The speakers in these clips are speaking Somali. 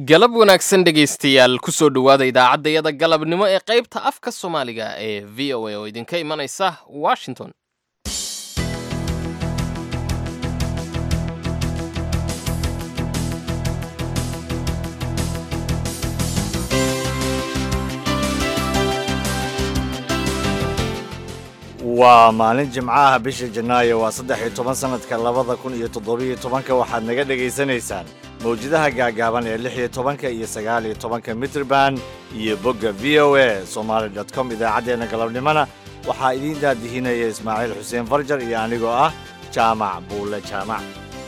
galab wanaagsan dhegaystayaal kusoo dhowaada idaacaddayada galabnimo ee qaybta afka soomaaliga ee v o a oo idinka imanaysa washington waa maalin jimcaha bisha janaayo waa saddex iyo toban sanadka labada kun iyo toddobiyo tobanka waxaad naga dhegaysanaysaan mawjadaha gaagaaban ee lix iyo tobanka iyo sagaal iyo tobanka mitrban iyo bogga v o a somaali dot com idaacaddeenna galabnimona waxaa idiin daadihinaya ismaaciil xuseen farjar iyo anigoo ah jaamac buulle jaamac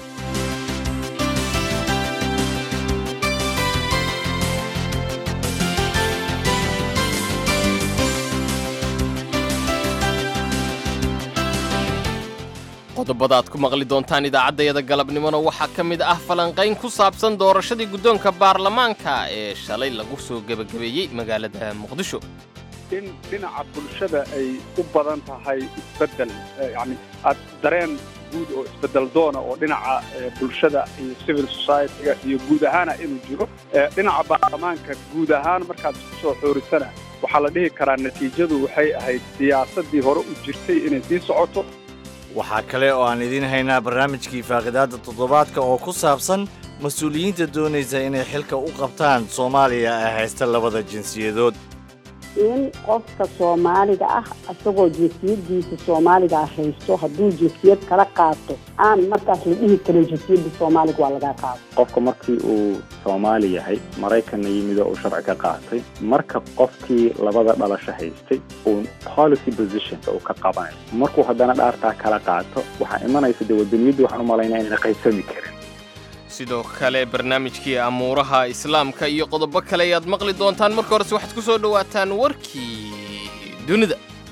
qodobada aad ku maqli doontaan idaacaddayada galabnimona waxaa ka mid ah falanqayn ku saabsan doorashadii guddoonka baarlamaanka ee shalay lagu soo gebagabeeyey magaalada muqdisho in dhinaca bulshada ay u badan tahay isbeddel yacni aad dareen guud oo isbeddel doona oo dhinaca bulshada iyo civil society-ga iyo guud ahaana inuu jiro dhinaca baarlamaanka guud ahaan markaad isku soo xoorisana waxaa la dhihi karaa natiijadu waxay ahayd siyaasaddii hore u jirtay inay sii socoto waxaa kale oo aan idiin haynaa barnaamijkii faaqidaadda toddobaadka oo ku saabsan mas-uuliyiinta doonaysa inay xilka u qabtaan soomaaliya ee haysta labada jinsiyadood in qofka soomaaliga ah isagoo jinsiyadiisa soomaaliga ah haysto hadduu jinsiyad kala qaato aan markaas la dhihi karin jinsiyadda soomaaliga waa laga qaado qofka markii uu soomaali yahay maraykanna yimid oo uu sharci ka qaatay marka qofkii labada dhalasho haystay uu policy positionka uu ka qabanayo markuu haddana dhaartaa kala qaato waxaa imanaysa dee wadaniyaddu waxaan u malaynaya inayna qaybsami karin sidoo kale barnaamijkii amuuraha islaamka iyo qodobo kale ayaad maqli doontaan marka horese waxaad ku soo dhowaataan warkii dunida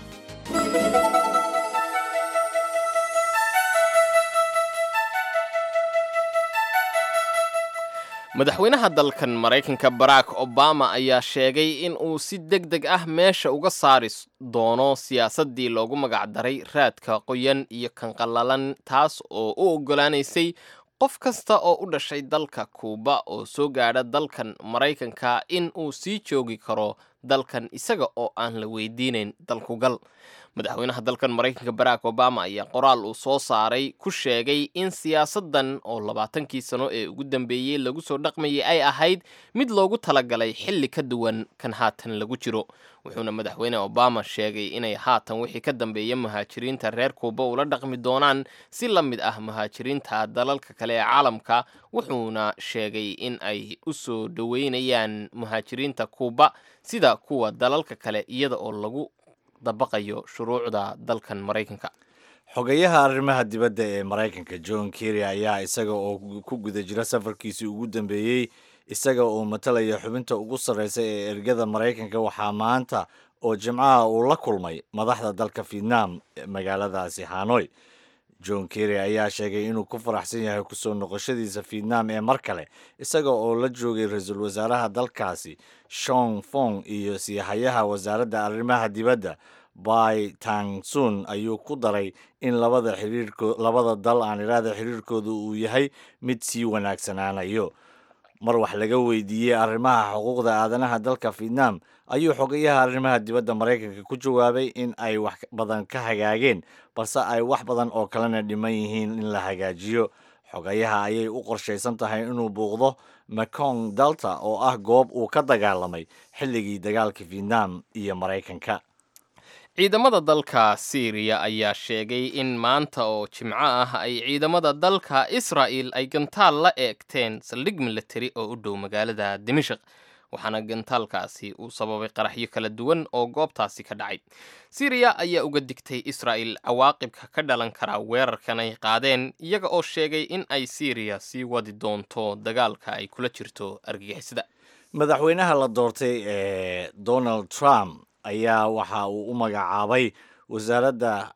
madaxweynaha dalkan maraykanka barack obama ayaa sheegay in uu si deg deg ah meesha uga saari doono siyaasaddii loogu magacdaray raadka qoyan iyo kanqallalan taas oo u oggolaanaysay qof kasta oo u dhashay dalka kuuba oo soo gaadha dalkan maraykanka in uu sii joogi karo dalkan isaga oo aan la weydiinayn dalkugal madaxweynaha dalkan maraykanka barack obama ayaa qoraal uu soo saaray ku sheegay in siyaasaddan oo labaatankii sano ee ugu dambeeyey lagu soo dhaqmayay ay ahayd mid loogu talagalay xilli ka duwan kan haatan lagu jiro wuxuuna madaxweyne obama sheegay inay haatan wixii ka dambeeya muhaajiriinta reer kuuba ula dhaqmi doonaan si la mid ah muhaajiriinta dalalka kale ee caalamka wuxuuna sheegay in ay u soo dhoweynayaan muhaajiriinta kuuba sida kuwa dalalka kale iyada oo lagu dabaqayo shuruucda dalkan maraykanka xogayaha arrimaha dibadda ee maraykanka john kerry ayaa isaga oo ku guda jira safarkiisii ugu dambeeyey isaga oo matalaya xubinta ugu sarreysa ee ergada maraykanka waxaa maanta oo jimcaha uu la kulmay madaxda dalka vietnam magaaladaasi hanoy john kerry ayaa sheegay inuu ku faraxsan yahay kusoo noqoshadiisa vietnam ee mar kale isaga oo la joogay ra-iisul wasaaraha dalkaasi shong fong iyo siihayaha wasaaradda arrimaha dibadda bai tangsun ayuu ku daray in labada xiriirko labada dal aan iraada xiriirkooda uu yahay mid sii wanaagsanaanayo mar wax laga weydiiyey arrimaha xuquuqda aadanaha dalka vietnam ayuu xogayaha arrimaha dibadda maraykanka ku jawaabay in ay wax badan ka hagaageen balse ay wax badan oo kalena dhiman yihiin in la hagaajiyo xogayaha ayay u qorshaysan tahay inuu buuqdo mekong delta oo ah goob uu ka dagaalamay xilligii dagaalka vietnam iyo maraykanka ciidamada dalka syriya ayaa sheegay in maanta oo jimco ah ay ciidamada dalka israa'il ay gantaal la eegteen saldhig militari oo u dhow magaalada dimashik waxaana gantaalkaasi uu sababay qaraxyo kala duwan oo goobtaasi ka dhacay syriya ayaa uga digtay israa'il cawaaqibka ka dhalan kara weerarkan ay qaadeen iyaga oo sheegay in ay syriya sii wadi doonto dagaalka ay kula jirto argagixisada madaxweynaha la doortay ee donald trump ayaa waxa uu u magacaabay wasaaradda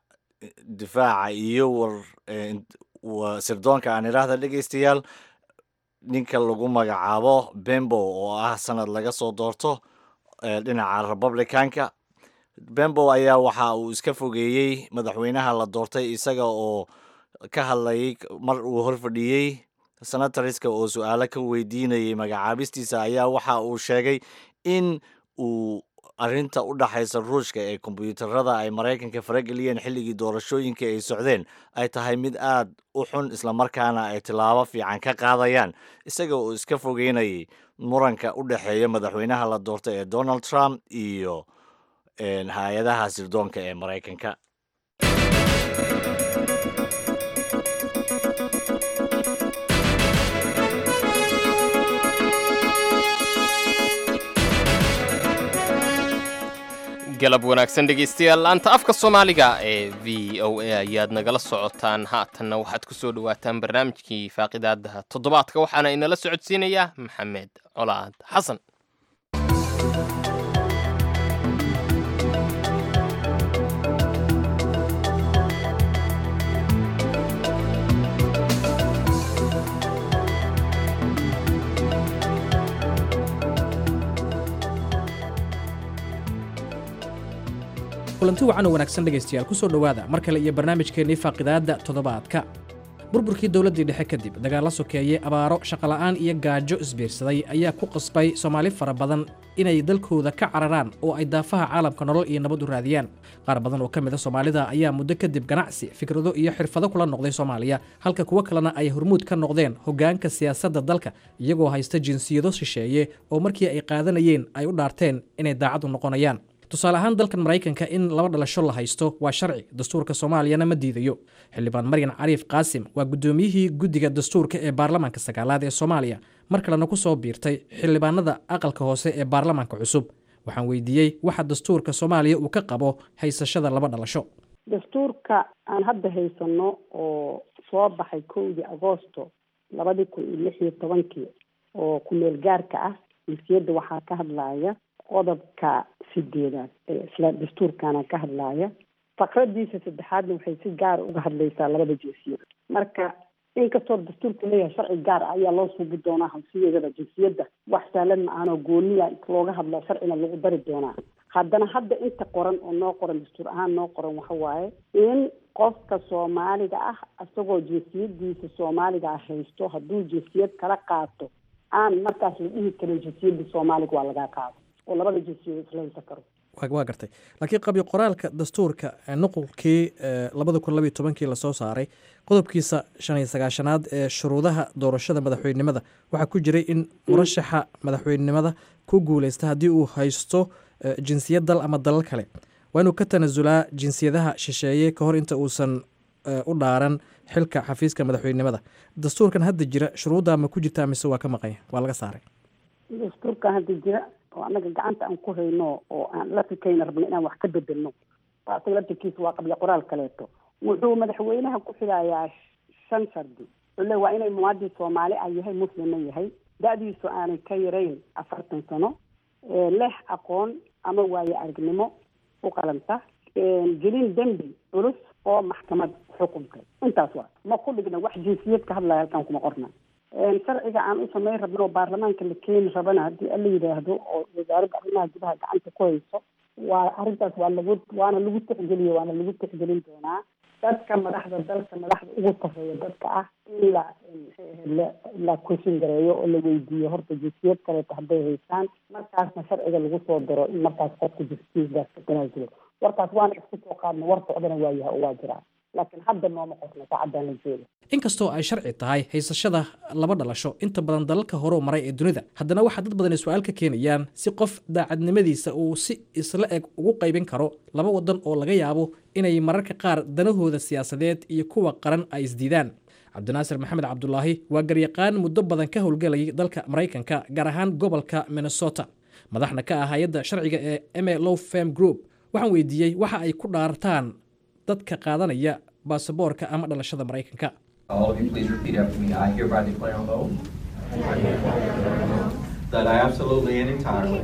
difaaca iyo war sirdoonka aan idhaahda dhegaystayaal ninka lagu magacaabo bembo oo ah sanad laga soo doorto dhinaca republicanka bembo ayaa waxa uu iska fogeeyey madaxweynaha la doortay isaga oo ka hadlayay mar uu horfadhiyey senatariska oo su-aalo ka weydiinayay magacaabistiisa ayaa waxa uu sheegay in uu arrinta u dhaxaysa ruushka ee kombyuutarada ay maraykanka farageliyeen xilligii doorashooyinka ay socdeen ay tahay mid aad u xun islamarkaana ay tilaabo fiican ka qaadayaan isaga oo iska fogeynayay muranka u dhexeeya madaxweynaha la doortay ee donald trump iyo hay-adaha sirdoonka ee maraykanka galab wanaagsan dhegaystayaal laanta afka soomaaliga ee v o a ayaad nagala socotaan haatanna waxaad ku soo dhowaataan barnaamijkii faaqidaada toddobaadka waxaana inala socodsiinayaa maxamed colaad xasan kulanti wacan oo wanaagsan dhegaystayaal ku soo dhowaada mar kale iyo barnaamijkeennii faaqidaadda toddobaadka burburkii dowladdii dhexe kadib dagaalla sokeeye abaaro shaqola'aan iyo gaajo isbiirsaday ayaa ku qasbay soomaali fara badan inay dalkooda ka cararaan oo ay daafaha caalamka nolol iyo nabad u raadiyaan qaar badan oo ka mid a soomaalida ayaa muddo kadib ganacsi fikrado iyo xirfado kula noqday soomaaliya halka kuwo kalena ay hormuud ka noqdeen hoggaanka siyaasadda dalka iyagoo haysta jinsiyado shisheeye oo markii ay qaadanayeen ay u dhaarteen inay daacad u noqonayaan tusaale ahaan dalkan maraykanka in laba dhalasho la haysto waa sharci dastuurka soomaaliyana ma diidayo xildhibaan maryan cariif qaasim waa guddoomiyihii guddiga dastuurka ee baarlamaanka sagaalaad ee soomaaliya mar kalena ku soo biirtay xildhibaanada aqalka hoose ee baarlamaanka cusub waxaan weydiiyey waxa dastuurka soomaaliya uu ka qabo haysashada laba dhalasho dastuurka aan hadda haysano oo soo baxay kowdii agoosto labadii kun iyo lix iyo tobankii oo ku-meel gaarka ah jinsiyadda waxaa ka hadlaya qodobka sideedaad ee isla dastuurkana ka hadlaya faqradiisa saddexaadna waxay si gaara uga hadlaysaa labada jinsiyada marka inkastoo dastuurku leeyahay sharci gaar ah ayaa loo suubi doonaa hansiyeedada jinsiyadda wax sahlan ma aanoo gooniya looga hadla sharcina lagu dari doonaa haddana hadda inta qoran oo noo qoran dastuur ahaan noo qoran waxa waaye in qofka soomaaliga ah isagoo jinsiyadiisa soomaaliga ah haysto hadduu jinsiyad kala qaato aan markaas la dhihi karin jinsiyadda soomaaliga waa lagaa qaado oo labada jinsiyad isla haysan karo waa gartay laakiin qabyo qoraalka dastuurka nuqulkii labada kun labiyo tobankii lasoo saaray qodobkiisa shan iyo sagaashanaad ee shuruudaha doorashada madaxweynenimada waxaa ku jiray in murashaxa madaxweynenimada ku guuleysta haddii uu haysto jinsiyad dal ama dalal kale waa inuu ka tanasulaa jinsiyadaha shisheeye ka hor inta uusan u dhaaran xilka xafiiska madaxweynenimada dastuurkan hadda jira shuruudda ma ku jirtaa mise waa ka maqanya waa laga saaray dastuurkan hadda jira oo annaga gacanta aan ku hayno oo aan la fikayna rabno inaan wax ka bedelno asaga laftirkiisa waa qabya qoraal kaleeto wuxuu madaxweynaha ku xilayaa shan shardi wuxuu le waa inay muwaadin soomaali ah yahay muslimna yahay da-diisu aanay ka yarayn afartan sano leh aqoon ama waayo aragnimo u qalanta gelin dembi culus oo maxkamad xukunkay intaas waa ma ku dhigna wax jinsiyad ka hadlaya halkaan kuma qorna sharciga aan u samayn rabno oo baarlamaanka la keeni rabana haddii ala yidhaahdo oo wasaaradda arrimaha gudaha gacanta ku hayso waa arrintaas waa lagu waana lagu tixgeliyo waana lagu tixgelin doonaa dadka madaxda dalka madaxda ugu sarreeya dadka ah in la la kushin gareeyo oo la weydiiyo horta jinsiyad kaleeto hadday haysaan markaasna sharciga lagu soo daro in markaas qofka jinsiyadaas ka tanaasulo warkaas waana isku soo qaadna war socdana waa yahay oo waa jiraa laakiin hadda nooma qorna saacaddan la jeeda inkastoo ay sharci tahay haysashada laba dhalasho inta badan dalalka horeu maray ee dunida haddana waxaa dad badan ay su-aal ka keenayaan si qof daacadnimadiisa uu si isla eg ugu qaybin karo laba wadan oo laga yaabo inay mararka qaar danahooda siyaasadeed iyo kuwa qaran ay isdiidaan cabdinaasir maxamed cabdulaahi waa garyaqaan muddo badan ka howlgelayay dalka maraykanka gaar ahaan gobolka minnesota madaxna ka ah hay-adda sharciga ee eme low fam group waxaan weydiiyey waxa ay ku dhaartaan dadka qaadanaya baasaboorka ama dhalashada maraykanka All of you, please repeat after me. I hereby declare on oath that I absolutely and entirely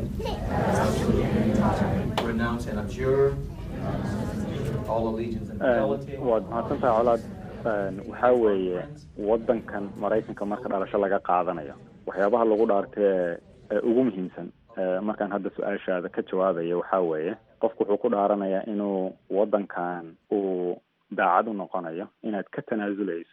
renounce and abjure all allegiance and fidelity. waad mahadsantahay colaad waxaa weeye waddankan maraykanka marka dhalasho laga qaadanayo waxyaabaha lagu dhaartay ee ugu muhiimsan markaan hadda su-aashaada ka jawaabaya waxaa weeye qofku wuxuu ku dhaaranayaa inuu waddankan uu daacad u noqonayo inaad ka tanaasuleyso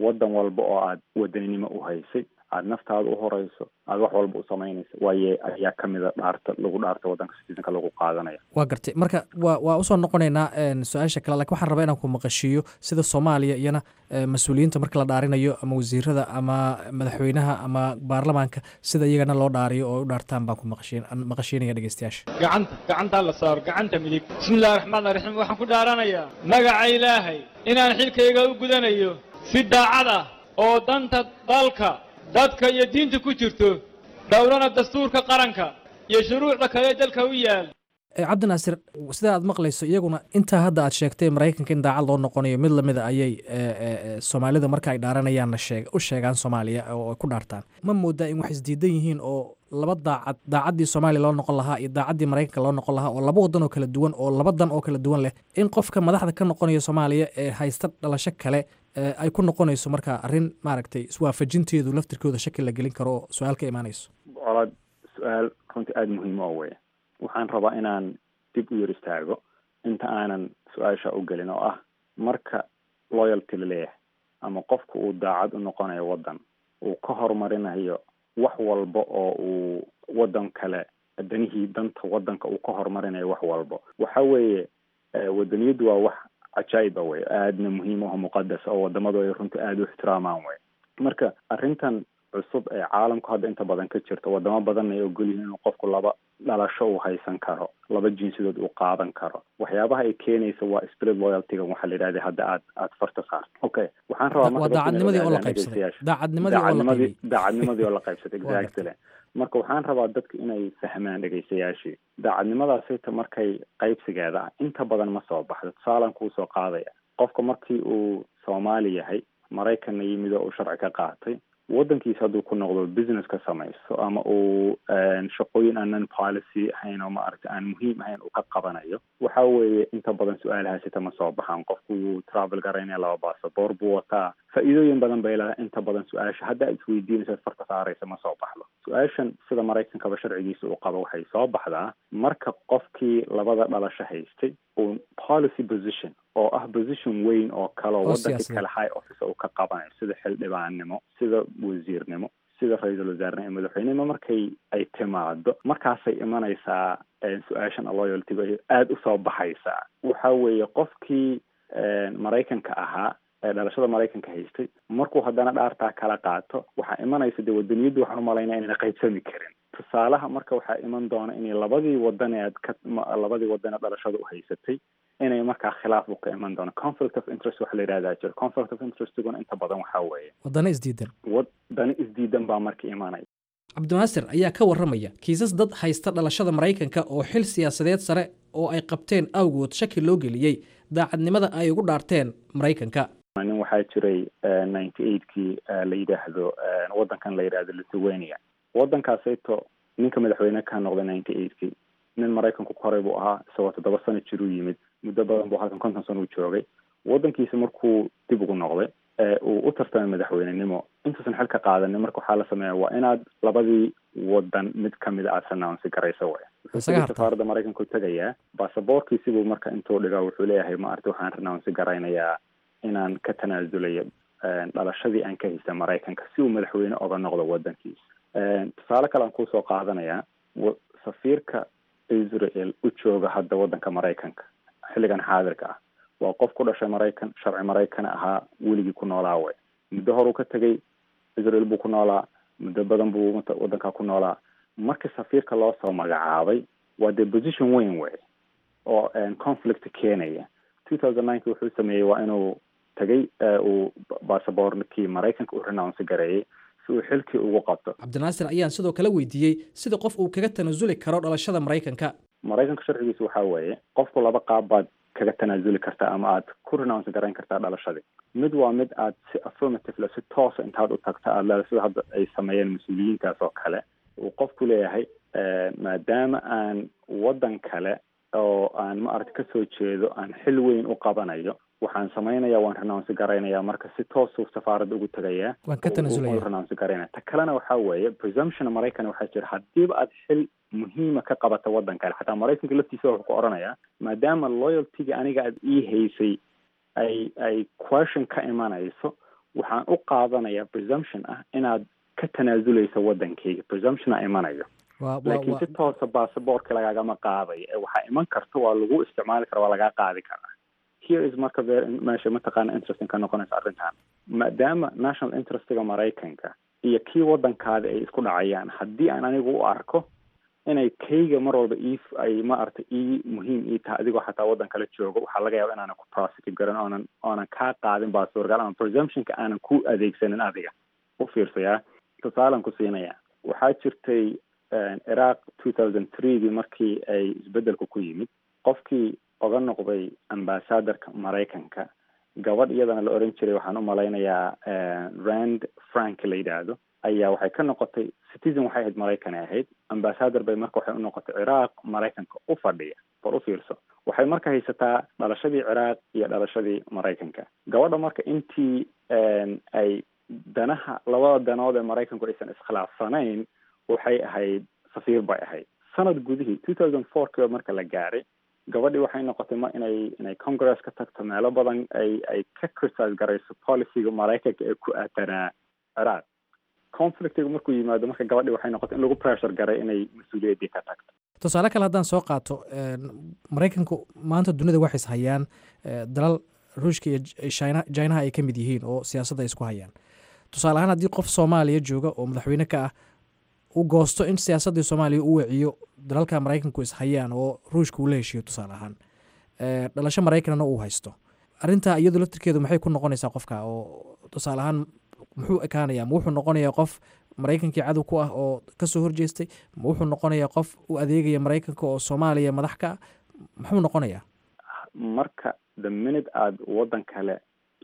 waddan walba oo aad wadaninimo u haysay aad naftaada u horeyso aad wax walba u samaynaysa waaye ayaa kamida dhaarta lagu dhaarta waddanka citizenka lagu qaadanaya waa gartay marka waa waa usoo noqonaynaa su-aasha kale lakin waxaan rabaa inaan ku maqashiiyo sida soomaaliya iyana mas-uuliyiinta marka la dhaarinayo ama wasiirada ama madaxweynaha ama baarlamaanka sida iyagana loo dhaariyo oo u dhaartaan baan ku maqashiin maqashiinaya dhegeystayaasha gacanta gacantaa la saaro gacanta midig bismillahi raxmaan raxiim waxaan ku dhaaranayaa magaca ilaahay inaan xilkayga u gudanayo si daacad ah oo danta dalka dadka iyo diinta ku jirto dhowrana dastuurka qaranka iyo shuruucda kale dalka u yaal cabdinaasir sida aad maqlayso iyaguna intaa hadda aad sheegtay maraykanka in daacad loo noqonayo mid lamida ayay soomaalida marka ay dhaaranayaanna shee u sheegaan soomaaliya oo ay ku dhaartaan ma moodaa in wax isdiidan yihiin oo laba daacad daacaddii soomaaliya loo noqon lahaa iyo daacaddii maraykanka loo noqon lahaa oo laba waddan oo kala duwan oo laba dan oo kala duwan leh in qofka madaxda ka noqonaya soomaaliya ee haysta dhalasho kale ay ku noqonayso marka arrin maaragtay iswaafajinteedu laftirkooda shaki la gelin karo oo su-aal ka imaanayso colaad su-aal runtii aada muhiim oo weya waxaan rabaa inaan dib u yar istaago inta aanan su-aasha u gelin oo ah marka loyalty la leeyahay ama qofka uu daacad u noqonayo waddan uu ka horumarinayo wax walba oo uu waddan kale danihii danta waddanka uu ka horumarinayo wax walba waxa weeye wadaniyaddu waa wax cajaa'iba wey aadna muhiim aho muqadas oo wadamadu ay runtii aada u ixtiraamaan wey marka arrintan cusub ee caalamku hadda inta badan ka jirto wadamo badanna ay ogol yihiin inuu qofku laba dhalasho uu haysan karo laba jinsidood uu qaadan karo waxyaabaha ay keenaysa waa spirit loyaltyga waxaa la yidhahda hadda aad aad farta saarto okay waxaan rabaa waa daacadnimadii oo la qaybsaday daacadnimadii oo la qaybay daacadnimadii oo la qaybsaday exactly marka waxaan rabaa dadka inay fahmaan dhegaystayaashii daacadnimadaasita markay qaybsigeeda ah inta badan ma soo baxdo tusaalan kuu soo qaadaya qofka markii uu soomaali yahay maraykanna yimid oo uu sharci ka qaatay waddankiisa hadduu ku noqdo business ka samaysto ama uu shaqooyin aanan policy ahayn oo maaragtay aan muhiim ahayn uu ka qabanayo waxa weeye inta badan su-aalahaasita ma soo baxaan qofku wuu travel garaynaya laba basaboor buu wataa faa-iidooyin badan bay leedahay inta badan su-aasha hadda aad isweydiinaysa farka saaraysa ma soo baxdo su-aashan sida maraykankaba sharcigiisa uu qabo waxay soo baxdaa marka qofkii labada dhalasho haystay uu policy position oo ah position weyn oo kale oo waddankii kale high office uu ka qabanayo sida xildhibaannimo sida wasiirnimo sida ra-iisul wasaarnimo iyo madaxweynenimo markay ay timaado markaasay imanaysaa su-aashan loyaltyga aada usoo baxaysaa waxa weeye qofkii maraykanka ahaa ee dhalashada maraykanka haystay markuu haddana dhaartaa kala qaato waxaa imanaysa dee wadaniyaddu waxaan umalaynaya inayna qaybsami karin tusaalaha marka waxaa iman doona inay labadii wadan ee aad ka labadii wadan ee dhalashada u haysatay inay markaa khilaaf u ka iman doono conflict of interest waxa la yidhahdaa jiro conflict of interestiguna inta badan waxaa weeye wadano isdiidan wadano isdiidan baa marka imanaya cabdinaasir ayaa ka warramaya kiisas dad haysta dhalashada maraykanka oo xil siyaasadeed sare oo ay qabteen awgood shaki loo geliyey daacadnimada ay ugu dhaarteen maraykanka nin waxaa jiray ninety eightkii la yidhaahdo waddankan la yidhahdo lithuania waddankaasayto ninka madaxweyne ka noqday ninety eightkii nin maraykanku ku horay buu ahaa isagoo toddoba sano jiruu yimid muddo badan buu halkan konton sano u joogay waddankiisa markuu dib ugu noqday uu u tartamay madaxweynenimo intuusan xil ka qaadanin marka waxaa la sameeya waa inaad labadii wadan mid kamida aad sanaansi garaysa way wuxuu safaaradda maraykanku tegayaa basaboorkiisibuu marka intuu dhigaa wuxuu leeyahay maarata waxaan ranaansi garaynayaa inaan ka tanaasulayo dhalashadii aan ka haysta maraykanka si uu madaxweyne oga noqdo wadankiisa tusaale kale aan kusoo qaadanayaa safiirka israel u jooga hadda waddanka maraykanka xilligan xaadirka ah waa qof ku dhashay maraykan sharci maraykan ahaa weligii ku noolaa we muddo horuu ka tegay israel buu ku noolaa muddo badan buu waddankaa ku noolaa markii safiirka loo soo magacaabay waa dee position weyn wey oo conflict keenaya two thousand nineki wuxuu sameeyey waa inuu tagay uu basaboorkii maraykanka u renounce gareeyey si uu xilkii ugu qabto cabdinaasir ayaan sidoo kale weydiiyey sida qof uu kaga tanasuli karo dhalashada maraykanka maraykanka sharcigiisa waxaa weeye qofku laba qaab baad kaga tanaasuli kartaa ama aad ku renounce garayn kartaa dhalashadii mid waa mid aad si affirmatively si toosa intaad u tagta aad leedahay sida hadda ay sameeyeen mas-uuliyiinkaas oo kale uu qofku leeyahay maadaama aan waddan kale oo aan maaragta kasoo jeedo aan xil weyn u qabanayo waxaan samaynaya waan renounce garaynaya marka si toosuu safaaradda ugu tagayaa waan ka tanasulaya renounce garaynaya ta kalena waxaa weeye presumption maraykan waxaa jira haddiiba aad xil muhiima ka qabata waddan kale xataa maraykanka laftiisa wuxuu ku odhanayaa maadaama loyaltyga aniga aad ii haysay ay ay question ka imanayso waxaan u qaadanayaa presumption ah inaad ka tanaasuleyso waddankayga presumptiona imanayo laakiin si toosa basabortka lagaagama qaadayo ee waxaa iman karta waa lagu isticmaali kara waa lagaa qaadi karaa here is marka ver meesha mataqaana interesting ka noqonaysa arrintan maadaama national interestiga maraykanka iyo kii waddankaada ay isku dhacayaan haddii aan anigu u arko inay kayga mar walba ii ay maaragtay ii muhiim ii tahay adigoo xataa waddan kala joogo waxaa laga yaaba inaanan ku prosecute garan oonan oonan kaa qaadin basorgal ama presumptionka aanan ku adeegsanin adiga u fiirsayaa tusaalan ku siinaya waxaa jirtay iraq two thousand threegii markii ay isbeddelku ku yimid qofkii oga noqday ambassadorka maraykanka gabadh iyadana la oran jiray waxaan u malaynayaa rand frank la yidhaahdo ayaa waxay ka noqotay citizen waxay ahayd maraykan ay ahayd ambassador bay marka waxay u noqotay ciraaq maraykanka u fadhiya bal u fiirso waxay marka haysataa dhalashadii ciraaq iyo dhalashadii maraykanka gabadha marka intii ay danaha labada danood ee maraykanku aysan iskhilaafsanayn waxay ahayd safiir bay ahayd sanad gudihii two thousand four kiiba marka la gaaray gabadhii waxay noqotay ma inay inay congress ka tagto meelo badan ay ay ka critise garayso policyga maraykanka ee ku aadanaa ciraaq conflictiga markuu yimaado marka gabadhii waxay noqotay in lagu pressure garay inay mas-uuliyaddii ka tagto tusaale kale haddaan soo qaato maraykanku maanta dunida waxays hayaan dalal ruushka iyo china chinaha ay ka mid yihiin oo siyaasadda ay isku hayaan tusaale ahaan haddii qof soomaaliya jooga oo madaxweyne ka ah u goosto in siyaasaddii soomaaliya u weciyo dalalka maraykanku is hayaan oo ruushka uu la heshiiyo tusaale ahaan dhalasho maraykanna uu haysto arrintaa iyadu laftirkeedu maxay ku noqonaysaa qofka oo tusaale ahaan muxuu ekaanayaa ma wuxuu noqonayaa qof maraykankii cadow ku ah oo kasoo horjeestay ma wuxuu noqonayaa qof u adeegaya maraykanka oo soomaaliya madax ka ah muxuu noqonayaa marka the minute aada waddan kale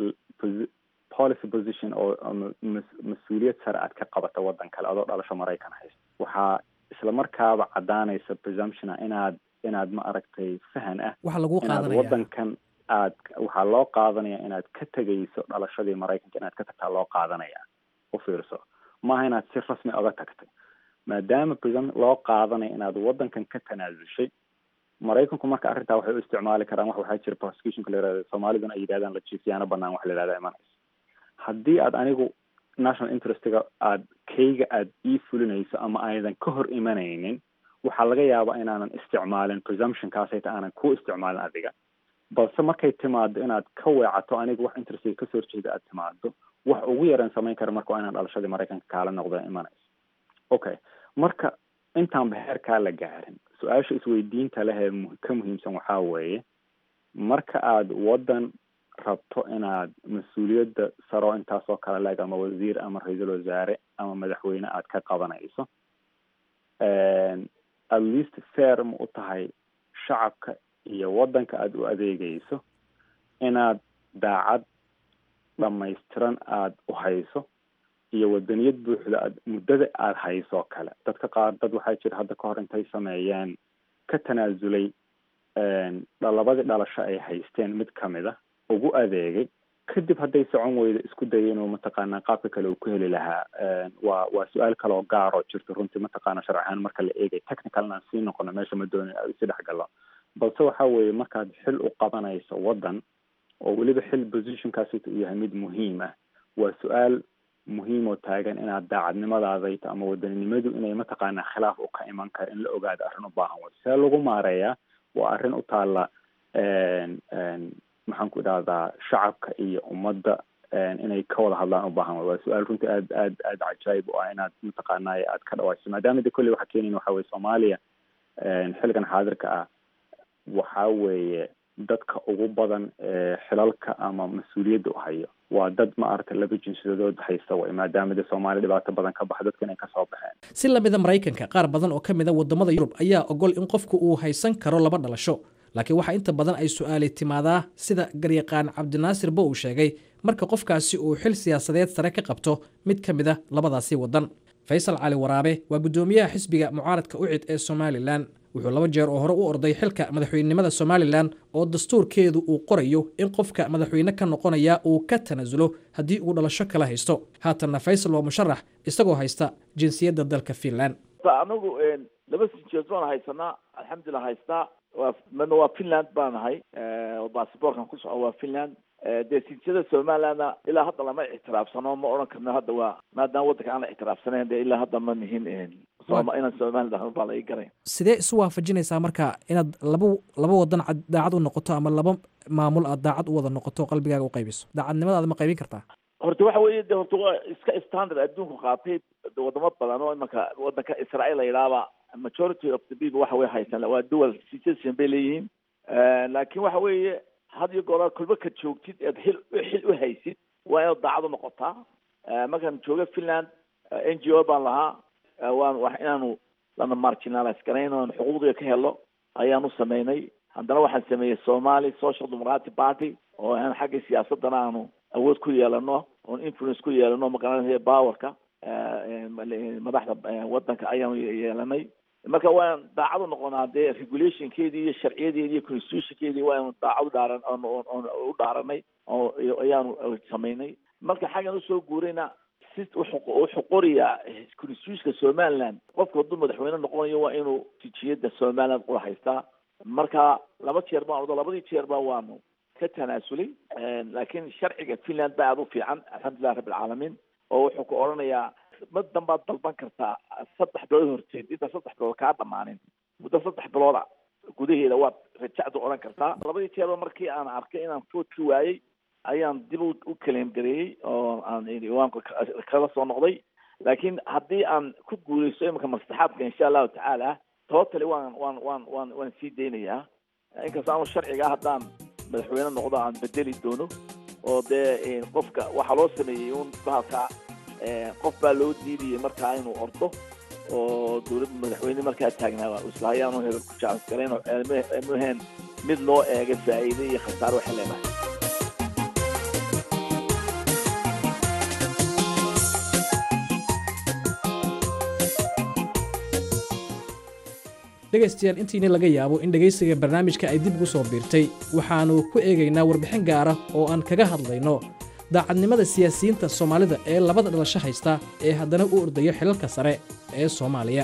policy position oo mas-uuliyad sare aad ka qabata waddan kale adoo dhalasho maraykan haysto waxaa isla markaaba caddaanaysa presumptiona inaad inaad ma aragtay fahan ah waxa lagu inaad qaadanaya waddankan aad waxaa loo qaadanaya inaad ka tegayso dhalashadii maraykanka inaad ka tagtaa loo qaadanaya u fiirso maaha inaad si rasmi oga tagtay maadaama presum loo qaadanaya inaad waddankan ka tanaasushay maraykanku marka arrintaa waxay u isticmaali karaan wax waxaa jira prosecutionka la yihahdo soomaaliduna ay yidhahdaan la jiifyaano banaan wax la yihahda imanayso haddii aad anigu national interestiga aad kayga aad ii fulinayso ama aydan ka hor imanaynin waxaa laga yaabaa inaanan isticmaalin presumptionkaasayta aanan ku isticmaalin adiga balse markay timaado inaad ka weecato aniga wax interestiga kasoo horjeeda aad timaado wax ugu yaraan samayn kara marka waa inaan dhalashadii maraykanka kaala noqdo imanayso okay marka intaanba heerkaa la gaarin su-aasha isweydiinta leh ee ka muhiimsan waxaa weeye marka aad waddan rabto inaad mas-uuliyadda saro intaasoo kale leeg ama wasiir ama ra-iisul wasaare ama madaxweyne aad ka qabanayso at least fair ma u tahay shacabka iyo waddanka aada u adeegayso inaad daacad dhamaystiran aada u hayso iyo wadaniyad buuxda aad muddada aada hayso kale dadka qaar dad waxaa jira hadda ka hor intay sameeyeen ka tanaasulay labadii dhalasho ay haysteen mid kamid a ugu adeegay kadib hadday socon weydo isku dayay inuu mataqaanaa qaabka kale uu ku heli lahaa waa waa su-aal kale oo gaar oo jirto runtii mataqaana sharci ahaan marka la eegay technical inaan sii noqono meesha ma doonin aan isi dhex gallo balse waxa weeye markaad xil u qabanayso waddan oo weliba xil positionkaasi uu yahay mid muhiim ah waa su-aal muhiim oo taagan inaad daacadnimadaadayto ama wadaninimadu inay mataqaanaa khilaaf u ka iman kara in la ogaado arrin u baahan way see lagu maareeyaa waa arrin u taalla maxaan ku idhahdaa shacabka iyo ummadda inay ka wada hadlaan u baahan way waa su-aal runtii aad aad aad cajaayib u ah inaad mataqaanay aad ka dhawayso maadaama de kolley waxaa keenayn waxa weye soomaaliya xilligan xaadirka ah waxaa weeye dadka ugu badan ee xilalka ama mas-uuliyadda u hayo waa dad ma aragtay laba jinsiyadood haysta way maadaama de soomaaliya dhibaato badan ka baxa dadka inay kasoo baxeen si lamida maraykanka qaar badan oo ka mid a wadamada yurub ayaa ogol in qofku uu haysan karo laba dhalasho laakiin waxaa inta badan ay su-aali timaadaa sida garyaqaan cabdinaasir bo uu sheegay marka qofkaasi uu xil siyaasadeed sare ka qabto mid ka mid a labadaasi wadan faysal cali waraabe waa guddoomiyaha xisbiga mucaaradka ucid ee somalilan wuxuu laba jeer oo hore u orday xilka madaxweynenimada somalilan oo dastuurkeedu uu qorayo in qofka madaxweyne ka noqonaya uu ka tanaasulo haddii uu dhalasho kala haysto haatanna faysal waa musharax isagoo haysta jinsiyadda dalka finland anagu laba sinjeed baan haysanaa alxamdulilah haystaa waa midna waa finland baan ahay oo basaborkan ku soco waa finland dee sinjiyada somalilandna ilaa hadda lama ictiraafsano ma odhan karno hadda waa maadaama waddanka aan la ictiraafsanayn dee ilaa hadda ma nihin soma inaan somaliland ahno baa laga garay sidee isu waafajinaysaa marka inaad laba laba wadan cad- daacad u noqoto ama laba maamul aad daacad u wada noqoto oo qalbigaaga u qaybiso daacadnimadaada ma qaybin kartaa horta waxa weeye de horta waa iska standard adduunku qaatay de wadamo badan oo imanka waddanka israel la yidhaahba majority of the people waxa way haysan waa dual citizen bay leeyihiin laakiin waxa weeye had iyo goor kolba ka joogtid eed xil xil u haysid waa inaad daacad u noqotaa markaan jooga finland n g o baan lahaa waan wax inaanu lana marginalize garayn oon xuquuqdiga ka helo ayaanu sameynay haddana waxaan sameeyey somali social democratic party oo aan xagga siyaasadana aanu awood ku yeelano oon influence ku yeelano magaranaya powerka madaxda wadanka ayaanu yeelanay marka waan daacad u noqonaa dee regulationkeedii iyo sharciyadeedii iyo constitutionkeedii waanu daacad u dhaaran oon u dhaaranay oo ayaanu samaynay marka xaggan usoo guurayna si wuxuu qorayaa constitutionka somaliland qofka hadduu madaxweyne noqonayo waa inuu tijiyada somaliland ula haystaa marka laba jeer baan odo labadii jeerba waanu ka tanaasulay laakiin sharciga finland baa aada u fiican alxamdulilah rabbi alcaalamiin oo wuxuu ku odhanayaa madan baad dalban kartaa saddex bilood horteed inta saddex bilood kaa dhamaanin muddo saddex bilooda gudaheeda waad rajacdu odhan kartaa labadii jeerba markii aan arkay inaan foodki waayey ayaan dib u kaleem gareeyey oo aan iwaanka kala soo noqday laakiin haddii aan ku guuleysto imanka maslaxaadka insha allahu tacaala totally waan waan waan waan waan sii daynayaa inkasta aanu sharciga haddaan madaxweyne noqdo aan bedeli doono oo dee qofka waxaa loo sameeyey un bahalka qof baa loo diidayay markaa inuu ordo oo dowladda madaxweyne markaa taagnaa islahayaanu hebel ku jacas garayn oo mehen mid loo eega faa'iide iyo khasaare waxay leedahay dhegaystayaal intiina laga yaabo in dhegaysiga barnaamijka ay dib ugu soo biirtay waxaannu ku eegaynaa warbixin gaara oo aan kaga hadlayno daacadnimada siyaasiyiinta soomaalida ee labada dhalasho haysta ee haddana u ordayo xilalka sare ee soomaaliya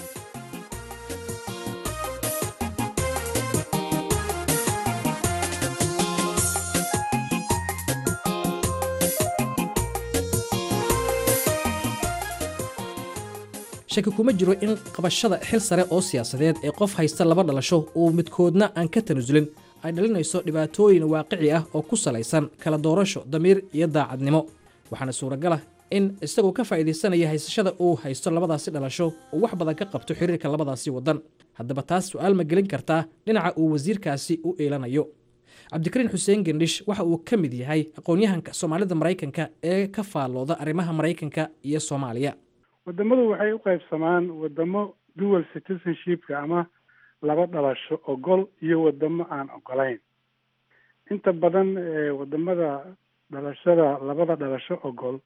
shaki kuma jiro in qabashada xil sare oo siyaasadeed ee qof haysta laba dhalasho uu midkoodna aan ka tanasulin ay dhalinayso dhibaatooyin waaqici ah oo ku salaysan kala doorasho damiir iyo daacadnimo waxaana suuragal ah in isagoo ka faa'iidaysanaya haysashada uu haysto labadaasi dhalasho uu wax badan ka qabto xiriirka labadaasi waddan haddaba taas su'aal ma gelin kartaa dhinaca uu wasiirkaasi u eelanayo cabdikariin xuseen gendhish waxa uu ka mid yahay aqoon-yahanka soomaalida maraykanka ee ka faallooda arrimaha maraykanka iyo soomaaliya wadamadu waxay u qaybsamaan wadamo dual citizenshipka ama laba dhalasho ogol iyo wadamo aan ogolayn inta badan wadamada dhalashada labada dhalasho ogol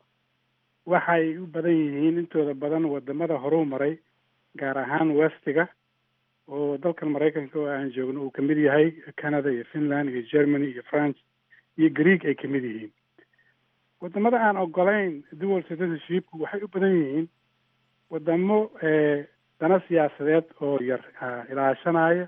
waxay u badan yihiin intooda badan wadamada horuu maray gaar ahaan westiga oo dalkan maraykanka oo aan joogno uu kamid yahay canada iyo finland iyo germany iyo france iyo greeg ay kamid yihiin wadamada aan ogolayn dual citizenshipku waxay u badan yihiin wadamo dana siyaasadeed oo yar ilaashanaya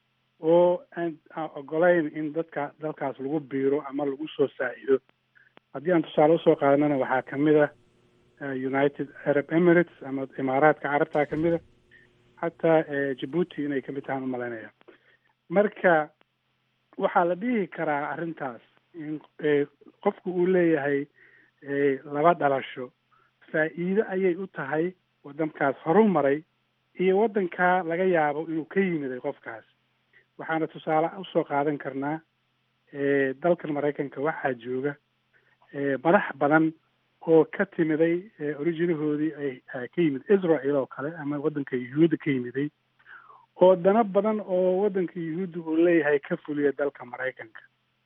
oo aan ogolayn in dadka dalkaas lagu biiro ama lagu soo saacido haddii aan tusaale usoo qaadanana waxaa kamid a united arab emirates ama imaaraadka carabtaa kamid a xataa jabuuti inay kamid tahaan umalaynaya marka waxaa la dhihi karaa arrintaas in qofku uu leeyahay laba dhalasho faa'iido ayay u tahay waddankaas horu maray iyo waddankaa laga yaabo inuu ka yimiday qofkaas waxaana tusaale usoo qaadan karnaa dalkan maraykanka waxaa jooga madax badan oo ka timiday originahoodii ay ka yimid israel oo kale ama waddanka yuhuudda ka yimiday oo dana badan oo waddanka yuhuudda uu leeyahay ka fuliya dalka maraykanka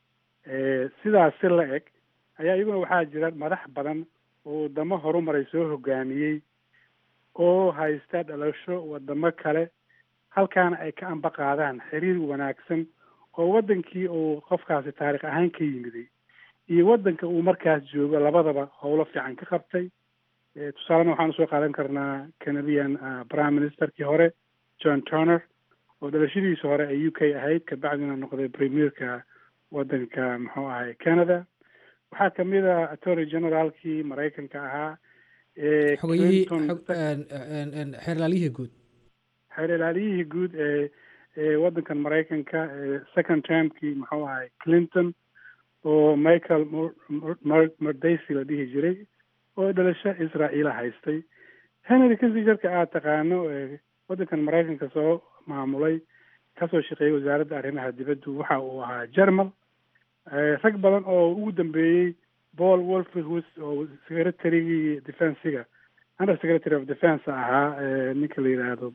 sidaas si la eg ayaa iyaguna waxaa jira madax badan oo wadamo horumaray soo hogaamiyey oo haysta dhalasho wadamo kale halkaana ay ka amba qaadaan xiriir wanaagsan oo waddankii uu qofkaasi taarikh ahaan ka yimiday iyo waddanka uu markaas joogo labadaba howlo fiican ka qabtay tusaalena waxaan usoo qaadan karnaa canadian prime ministerkii hore john turner oo dhalashadiisa hore ay u k ahayd kabacdina noqday premierka waddanka muxuu ahay canada waxaa kamid ah attorney generaalkii maraykanka ahaa ee xogayihii Clinton- xog- een- een- een xeerlaaliyihii guud xeer ilaaliyihii guud ee ee waddankan maraykanka ee second termkii muxuu ahay clinton oo michael Mur- Mur- Mur- murdaysi la dhihi jiray oo dhalasho israa'iila haystay henry kissingerka aad taqaano ee waddankan maraykanka soo maamulay kasoo shaqeeyey wasaaradda arrimaha dibaddu waxa uu ahaa germal Eh, rag badan oo ugu dambeeyey paul wolfhus oo secretarygii defensiga under secretary of defense ahaa eh, ninka la yidhaahdo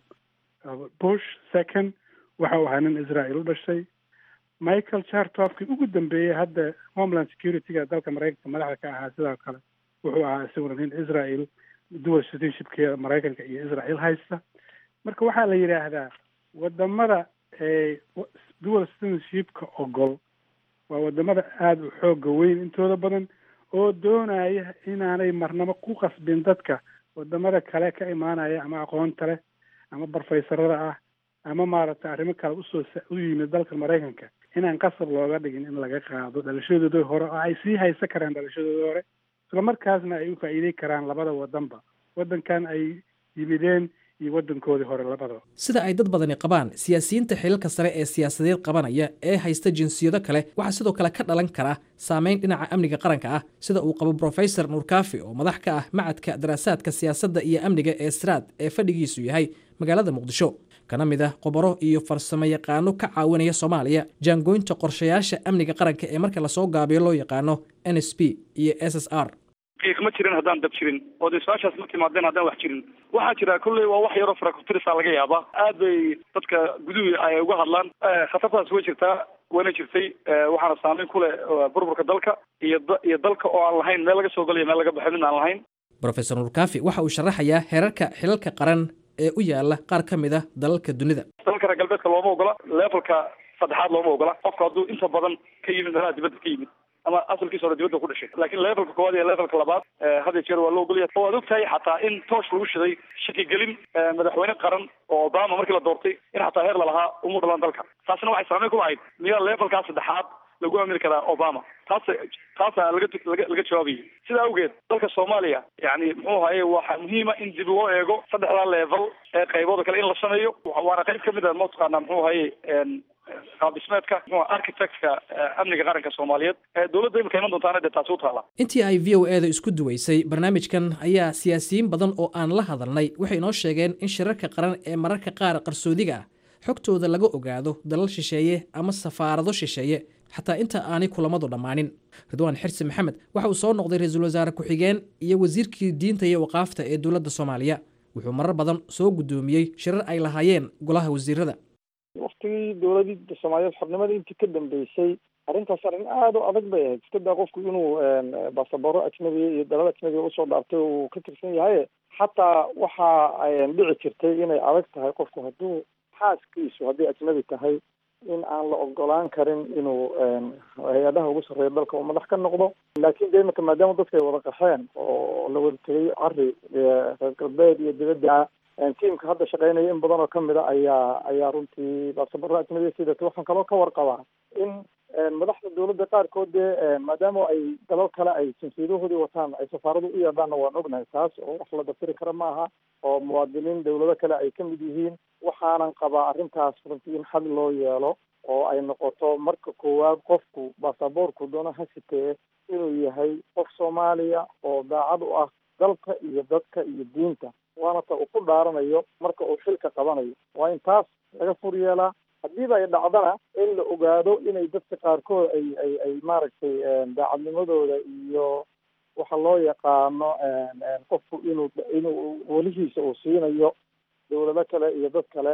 bush second waxa uu ahaa nin israel u dhashay michael chartofkii ugu dambeeyey hadda homeland security-ga dalka maraykanka madaxda ka ahaa sidoo kale wuxuu ahaa isaguna nin israel dual citizenshipka maraykanka iyo israel haysta marka waxaa la yidhaahdaa wadamada ee wa- dual citizenshipka ogol waa wadamada aada u xooga weyn intooda badan oo doonaya inaanay marnabo ku qasbin dadka wadamada kale ka imaanaya ama aqoonta leh ama barfaysarada ah ama maaragtay arrimo kale usoo sa- u yimid dalka maraykanka inaan qasab looga dhigin in laga qaado dhalashadooda hore oo ay sii haysan karaan dhalashadooda hore isla markaasna ay u faa'iidey karaan labada wadanba wadankan ay yimideen iyo wadankoodii hore labadaba sida ay dad badani qabaan siyaasiyiinta xilalka sare ee siyaasadeed qabanaya ee haysta jinsiyado kale waxaa sidoo kale ka dhalan kara saameyn dhinaca amniga qaranka ah sida uu qabo brofesor nuurkaafi oo madax ka ah macadka daraasaadka siyaasadda iyo amniga ee sraad ee fadhigiisu yahay magaalada muqdisho kana mid ah qobaro iyo farsamo yaqaano ka caawinaya soomaaliya jaangoynta qorshayaasha amniga qaranka ee marka lasoo gaabiyo loo yaqaano n s p iyo s s r qiiq ma jirin haddaan dab jirin oo dee su-aashaas ma timaadeen haddaan wax jirin waxaa jira kolley waa wax yaroo farakutirisa laga yaabaa aad bay dadka guduhu ay uga hadlaan khatartaas way jirtaa wayna jirtay waxaana saameyn ku leh burburka dalka iyo da- iyo dalka oo aan lahayn meel laga soo galayo meel laga baxo mid aan lahayn brofesor nuurkaafi waxa uu sharaxayaa heerarka xilalka qaran ee u yaala qaar ka mid ah dalalka dunida dalalka reer galbeedka looma ogola levelka saddexaad looma ogola qofka hadduu inta badan ka yimid meelaha dibadda ka yimid ama asalkiisa hore dibadda ku dhashay laakiin levelka koowaad iyo levelka labaad eh, had iyo jeer waa loo ogolaya oo aad ogtahay xataa in toosh lagu shiday shakigelin eh, madaxweyne qaran oo obama markii la doortay in xataa heer lalahaa umu dhalan dalka taasina waxay saameyn ku lahayd miyaa levelkaa saddexaad lagu aamini karaa obama taas taasaa laga laga laga jawaabayay sidaa awgeed dalka soomaaliya yani muxuu ahaye waxaa muhiima in dib loo eego saddexdaa level ee qaybooda kale in la sameeyo wa- waana qayb kamid a mataqaana muxuu ahaye en qaab dhismeedka muxuu ahaa architectka eh, amniga qaranka soomaaliyeed ee dowladda imika iman doontaana dee taasi u taala intii ay v o e da isku duwaysay barnaamijkan ayaa siyaasiyiin badan oo aan la hadalnay waxay inoo sheegeen in shirarka qaran ee mararka qaar qarsoodiga ah xogtooda laga ogaado dalal shisheeye ama safaarado shisheeye xataa inta aanay kulamadu dhammaanin ridwaan xirsi maxamed waxa uu soo noqday ra-iisul wasaare ku-xigeen iyo wasiirkii diinta iyo waqaafta ee dowladda soomaaliya wuxuu marar badan soo guddoomiyey shirar ay lahaayeen golaha wasiirada waktigii dowladii soomaaliyeed xornimadii intii ka dambeysay arrintaas arrin aada u adag bay ahayd iska daa qofku inuu baasabaro ajnabiya iyo dalal ajnabiya usoo dhaartay uu ka tirsan yahay xataa waxa dhici jirtay inay adag tahay qofku hadduu xaaskiisu hadday ajnabi tahay in aan la ogolaan karin inuu hay-adaha ugu sarreeya dalka uu madax ka noqdo laakiin de imika maadaama dadka ay wada qaxeen oo la wada tegay cari reer galbeed iyo dibadda tiimka hadda shaqeynaya in badan oo kamid a ayaa ayaa runtii baasabaro ajnabiya sidata waxaan kaloo ka warqabaa in madaxda dowladda qaarkood dee maadaama ay dalal kale ay jinsiyadahoodii wataan ay safaaradu u yeedhaanna waan ognahay taas oo wax la dafiri kara maaha oo muwaadiniin dowlado kale ay ka mid yihiin waxaanan qabaa arrintaas runtii in xal loo yeelo oo ay noqoto marka koowaad qofku baasaboorku doono ha sitee inuu yahay qof soomaaliya oo daacad u ah dalka iyo dadka iyo diinta waana ta uu ku dhaaranayo marka uu xilka qabanayo waa in taas laga fur yeelaa haddiiba ay dhacdana in la ogaado inay dadka qaarkood ay ay ay maaragtay daacadnimadooda iyo waxa loo yaqaano qofku inuu inuu welihiisa uu siinayo dowlado kale iyo dad kale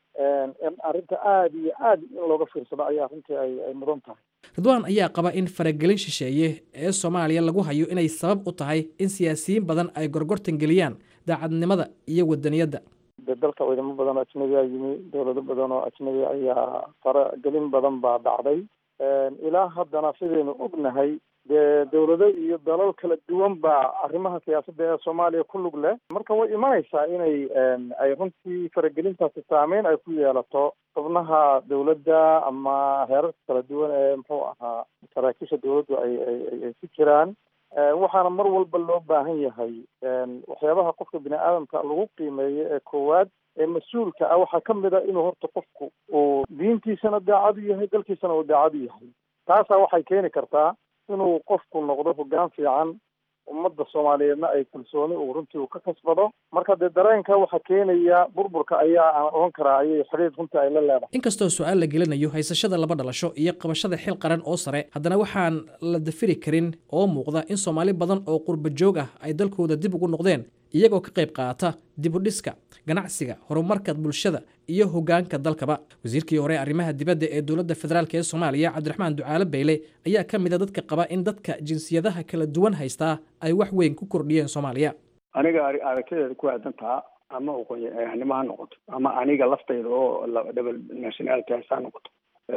in arrinta aada iyo aad in looga fiirsado ayaa runtii ay ay mudan tahay ridwaan ayaa qaba in faragelin shisheeye ee soomaaliya lagu hayo inay sabab u tahay in siyaasiyiin badan ay gorgortan geliyaan daacadnimada iyo wadaniyadda de dalka ciidamo badan oo ajnabiya yimi dowlado badan oo ajnabi ayaa faragelin badan baa dhacday ilaa haddana sidaynu ognahay dee dawlado iyo dalal kala duwan baa arrimaha siyaasadda ee soomaaliya ku lug leh marka way imanaysaa inay ay runtii faragelintaasi saameyn ay ku yeelato xubnaha dawladda ama heerarka kala duwan ee muxuu ahaa saraakiisha dawladdu ay ay ay ku jiraan waxaana mar walba loo baahan yahay waxyaabaha qofka bini aadamka lagu qiimeeyo ee koowaad ee mas-uulka ah waxaa ka mid a inuu horta qofku uu diintiisana daacad u yahay dalkiisana uu daacad u yahay taasaa waxay keeni kartaa inuu qofku noqdo hoggaan fiican ummadda soomaaliyeedna ay kalsooni uu runtii uu ka kasbado marka dee dareenka waxaa keenaya burburka ayaa aan oran karaa ayay xidhiir runtii ay la leedahay inkastoo su-aal la gelinayo haysashada laba dhalasho iyo qabashada xil qaran oo sare haddana waxaan la dafiri karin oo muuqda in soomaali badan oo qurba joog ah ay dalkooda dib ugu noqdeen iyagoo ka qayb qaata dibudhiska ganacsiga horumarka bulshada iyo hogaanka dalkaba wasiirkii hore arrimaha dibadda ee dowladda federaalk ee soomaaliya cabdiraxmaan ducaale bayle ayaa ka mid a dadka qaba in dadka jinsiyadaha kala duwan haystaa ay wax weyn ku kordhiyeen soomaaliya aniga aragtideeda ku aadantaa ama aqoonyahanimo ha noqoto ama aniga laftayda oo double nationality ha noqoto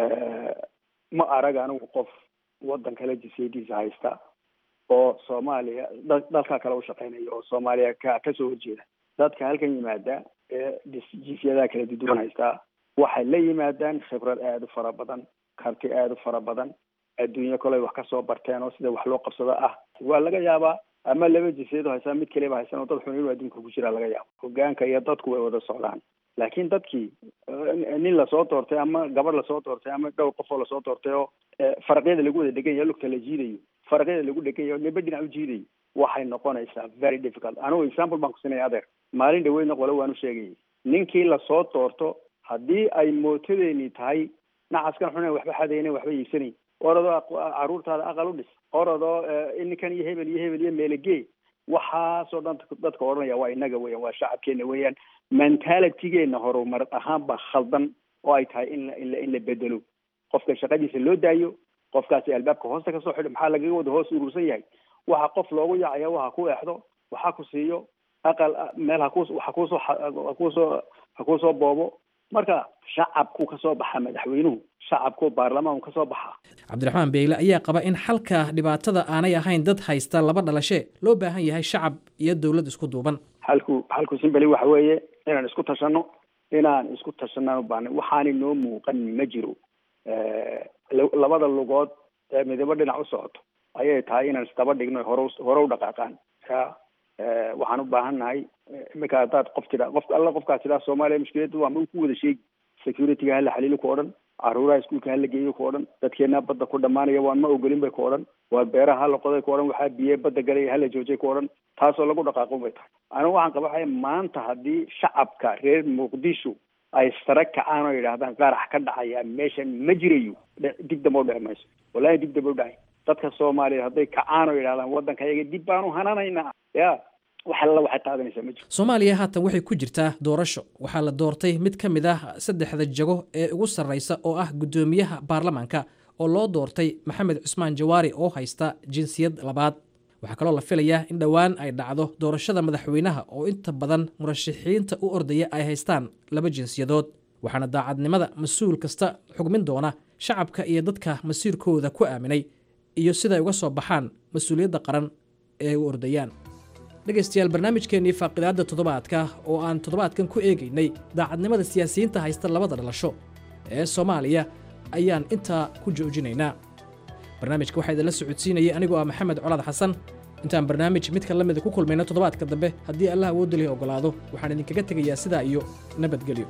ma arag anigu qof wadan kale jinsiyadiisa haysta oo soomaaliya dalka kale ushaqeynaya oo soomaaliya ka kasoo horjeeda dadka halkan yimaada ee jinsiyadaha kala duduwan haystaa waxay la yimaadaan khibrad aada u fara badan karti aada u fara badan adduunyo koley wax kasoo barteen oo sida wax loo qabsado ah waa laga yaabaa ama laba jinsiyado haysaa mid kaliba haysan oo dad xun inuu adduunka ku jira laga yaabo hogaanka iyo dadku way wada socdaan laakiin dadkii nin lasoo doortay ama gabadh lasoo doortay ama dhowr qof oo lasoo doortay oo faraqyada lagu wada dhegan yaho lugta la jiidayo faraqyada lagu dhegan yaho niba dhinac u jiidayo waxay noqonaysaa very difficult anigu example baan kusinaya adeer maalin dhaweydna qole waan u sheegayay ninkii lasoo doorto haddii ay mootadeeni tahay nacaskan xun waxba xadayna waxba iibsanayn oradoo caruurtaada aqal u dhis oradoo ninkan iyo hebel iyo hebel iyo meelegee waxaasoo dhan dadka odhanaya waa inaga weyan waa shacabkeena weeyaan mentalitygeena horumar ahaan baa khaldan oo ay tahay in la in la in la bedelo qofka shaqadiisa loo daayo qofkaasi albaabka hoosta kasoo xidho maxaa lagaga wada hoos urursan yahay waxa qof loogu yacaya waxa ku eexdo waxa ku siiyo aqal meel haku waxa kusoo hakusoo hakusoo boobo marka shacabku kasoo baxa madaxweynuhu shacabku baarlamaanku kasoo baxa cabdiraxmaan beyle ayaa qaba in xalka dhibaatada aanay ahayn dad haysta laba dhalashe loo baahan yahay shacab iyo dowlad isku duuban halku halku simbali waxa weeye inaan isku tashano inaan isku tashanaan u baahna waxaana noo muuqan ma jiro labada lugood ee midabo dhinac u socoto ayay tahay inaan isdaba dhigno hore hore u dhaqaaqaan ya waxaan u baahan nahay iminka haddaad qof tidha qof alla qofkaas tidhaa soomaaliya mushkiladda waa ma ku wada sheegi securityga hala xaliilo ku odhan caruuraha iskuulka hala geeyo ku odhan dadkeena badda ku dhamaanaya waan ma ogolin bay ku odhan waa beeraha hala qoday ku odhan waxaa biye badda galay hala joojay ku odhan taasoo lagu dhaqaaqo bay tahay anigu waxaan qabaxaya maanta haddii shacabka reer muqdisho ay sare kacaan oo yidhaahdaan qarax ka dhacaya meeshan ma jirayo dib damba u dhici mayso wallahi dib damba u dhacay dadka soomaaliyeed hadday kacaan oo yidhahdaan waddanka yaga dib baanu hananaynaa ya wax alla waxay qaadanaysaa ma jiro soomaaliya haatan waxay ku jirtaa doorasho waxaa la doortay mid ka mid ah saddexda jago ee ugu sarreysa oo ah guddoomiyaha baarlamaanka oo loo doortay maxamed cusmaan jawaari oo haysta jinsiyad labaad waxaa kaloo la filayaa in dhowaan ay dhacdo doorashada madaxweynaha oo inta badan murashaxiinta u ordaya ay haystaan laba jinsiyadood waxaana daacadnimada mas-uul kasta xugmin doona shacabka iyo dadka masiirkooda ku aaminay iyo siday uga soo baxaan mas-uuliyadda qaran ee u ordayaan dhegaystayaal barnaamijkeennii faaqidaadda toddobaadka oo aan toddobaadkan ku eegaynay daacadnimada siyaasiyiinta haysta labada dhalasho ee soomaaliya ayaan intaa ku joojinaynaa barnaamijka waxaa idinla socodsiinayay anigoo ah maxamed colaad xasan intaan barnaamij midka la mida ku kulmayno toddobaadka dambe haddii allah awoodda lihi oggolaado waxaan idinkaga tegayaa sidaa iyo nabadgelyo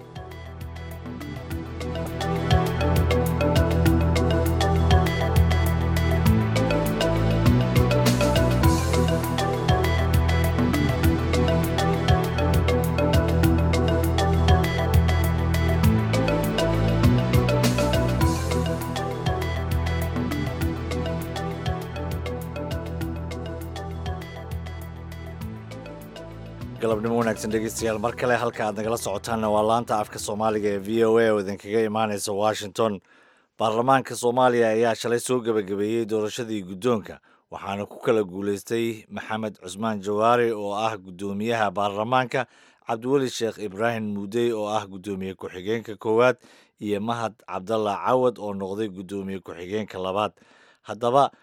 galabnimo wanaagsan dhegeystayaal mar kale halka aad nagala socotaanna waa laanta afka soomaaliga ee v o a oo idinkaga imaaneysa washington baarlamaanka soomaaliya ayaa shalay soo gebagabeeyey doorashadii guddoonka waxaana ku kala guuleystay maxamed cusmaan jawaari oo ah guddoomiyaha baarlamaanka cabdiweli sheekh ibraahim muudey oo ah guddoomiye ku-xigeenka koowaad iyo mahad cabdalla cawad oo noqday guddoomiye ku-xigeenka labaad haddaba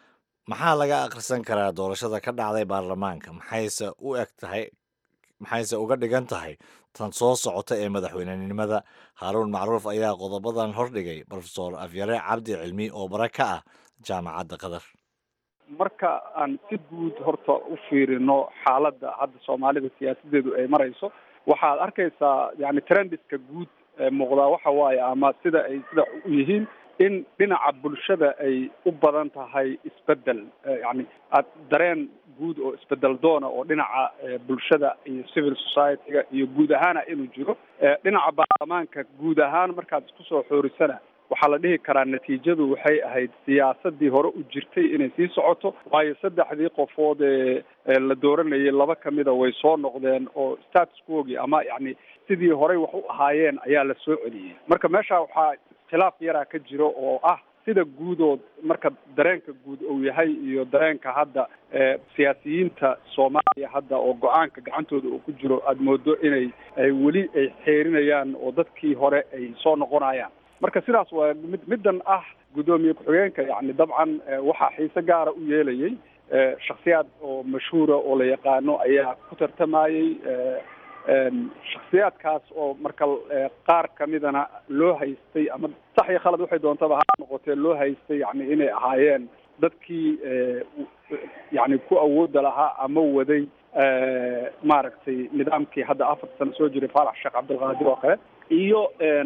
maxaa laga akhrisan karaa doorashada ka dhacday baarlamaanka maxayse u eg tahay maxayse uga dhigan tahay tan soo socota ee madaxweynenimada haaruun macruuf ayaa qodobadan hordhigay profesor afyare cabdi cilmi oo bare ka ah jaamacadda qatar marka aan si guud horta u fiirino xaaladda hadda soomaalida siyaasadeedu ay marayso waxaad arkaysaa yani trendiska guud ee muuqdaa waxa waaye ama sida ay sida u yihiin in dhinaca bulshada ay u badan tahay isbedel yani ad dareen guud oo isbedel doona oo dhinaca bulshada iyo civil society-ga iyo guud ahaana inuu jiro dhinaca baarlamaanka guud ahaan markaad isku soo xoorisana waxaa la dhihi karaa natiijadu waxay ahayd siyaasadii hore u jirtay inay sii socoto waayo saddexdii qofood ee la dooranayay laba kamida way soo noqdeen oo status quogi ama yani sidii horey wax u ahaayeen ayaa la soo celiyey marka meesha waxaa khilaaf yaraa ka jiro oo ah sida guudood marka dareenka guud uu yahay iyo dareenka hadda siyaasiyiinta soomaaliya hadda oo go-aanka gacantooda uu ku jiro aada moodo inay ay weli ay xeerinayaan oo dadkii hore ay soo noqonayaan marka sidaas waa mid middan ah guddoomiye ku-xigeenka yani dabcan waxaa xiise gaara u yeelayay shaksiyaad oo mashhuura oo la yaqaano ayaa ku tartamayey shaksiyaadkaas oo marka qaar kamidana loo haystay ama sax iyo khalad waxay doontaba ha noqotee loo haystay yani inay ahaayeen dadkii yani ku awooda lahaa ama waday maaragtay nidaamkii hadda afar sano soo jiray faarax sheekh cabdilqaadir oo kale iyo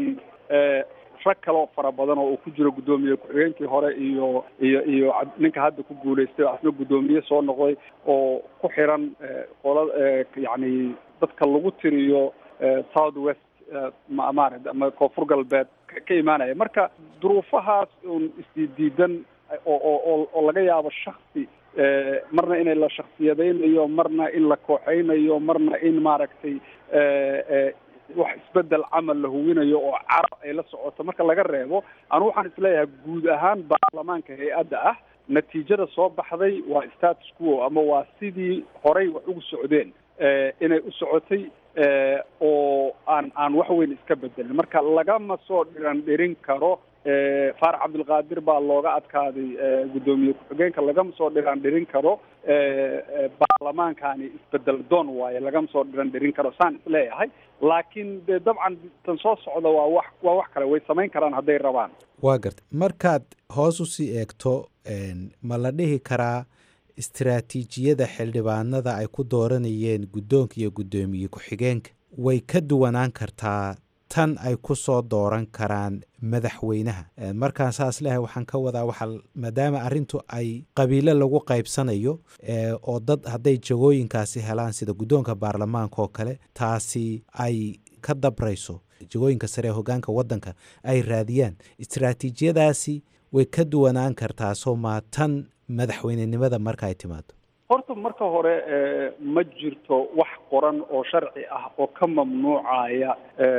rag kaloo fara badan oo uu ku jiro guddoomiye ku-xigeenkii hore iyo iyo iyo ninka hadda ku guulaystay oo asna guddoomiye soo noqday oo ku xiran qola yani dadka lagu tiriyo south west maarata ama koonfur galbeed ka imaanaya marka duruufahaas un isdiidiidan oo oo oo laga yaabo shaksi marna inay la shaksiyadaynayo marna in la kooxeynayo marna in maaragtay wax isbedel camal la huwinayo oo carab ay la socoto marka laga reebo anu waxaan isleeyahay guud ahaan baarlamaanka hay-adda ah natiijada soo baxday waa status quo ama waa sidii horay wax ugu socdeen inay u socotay oo aan aan wax weyn iska bedelin marka lagama soo dhiran dhirin karo faarax cabdilqaadir baa looga adkaaday guddoomiye ku-xigeenka lagama soo dhiran dhirin karo baarlamaankani isbedel doon waaye lagama soo dhiran dhirin karo saan isleeyahay laakiin de dabcan tan soo socda waa wax waa wax kale way samayn karaan hadday rabaan waa gartay markaad hoos usii eegto ma la dhihi karaa istaraatiijiyada xildhibaanada ay ku dooranayeen guddoonka iyo guddoomiye ku-xigeenka way ka duwanaan kartaa tan ay ku soo dooran karaan madaxweynaha markaan saas lehay waxaan ka wadaa waxa maadaama arrintu ay qabiilo lagu qaybsanayo oo dad hadday jagooyinkaasi helaan sida guddoonka baarlamaanka oo kale taasi ay ka dabrayso jagooyinka sare ee hogaanka waddanka ay raadiyaan istaraatiijiyadaasi way ka duwanaan kartaa soo maa tan madaxweynenimada marka ay timaado horta marka hore ma jirto wax qoran oo sharci ah oo ka mamnuucaya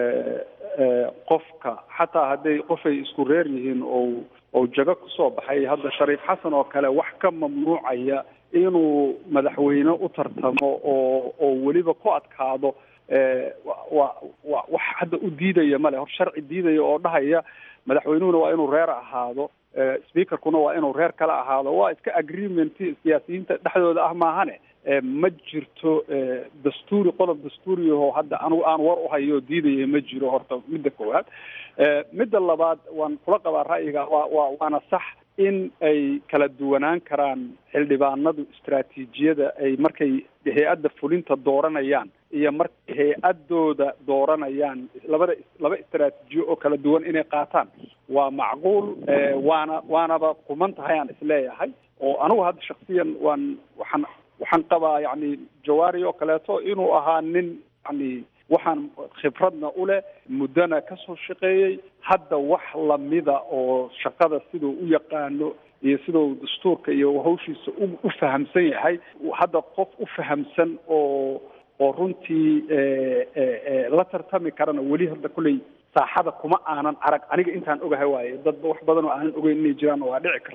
qofka xataa hadday qofay isku reer yihiin oo oo jago kusoo baxay hadda shariif xasan oo kale wax ka mamnuucaya inuu madaxweyne u tartamo oo oo weliba ku adkaado wa wa wax hadda u diidaya male hor sharci diidaya oo dhahaya madaxweynuhuna waa inuu reer ahaado speakerkuna waa inuu reer kale ahaado waa iska agreement siyaasiyiinta dhexdooda ah maahane ma jirto dastuuri qodob dastuuriyaho hadda anigu aan war uhayo diidaya ma jiro horta midda koowaad midda labaad waan kula qabaa ra'yiga waa waa waana sax in ay kala duwanaan karaan xildhibaanadu istaraatiijiyada ay markay hay-adda fulinta dooranayaan iyo markay hay-adooda dooranayaan labada laba istaraatiijiyo oo kala duwan inay qaataan waa macquul waana waanaba kuman tahay aan isleeyahay oo anigu hadda shaksiyan waan waxaan waxaan qabaa yani jawaari oo kaleeto inuu ahaa nin yani waxaan khibradna u leh muddona ka soo shaqeeyey hadda wax lamida oo shaqada siduu u yaqaano iyo siduu dastuurka iyo hawshiisa u u fahamsan yahay hadda qof u fahamsan oo oo runtii la tartami karana weli hadda kulley saaxada kuma aanan arag aniga intaan ogahay waaye dadba wax badan oo aanan ogeyn inay jiraan waa dhici kartaa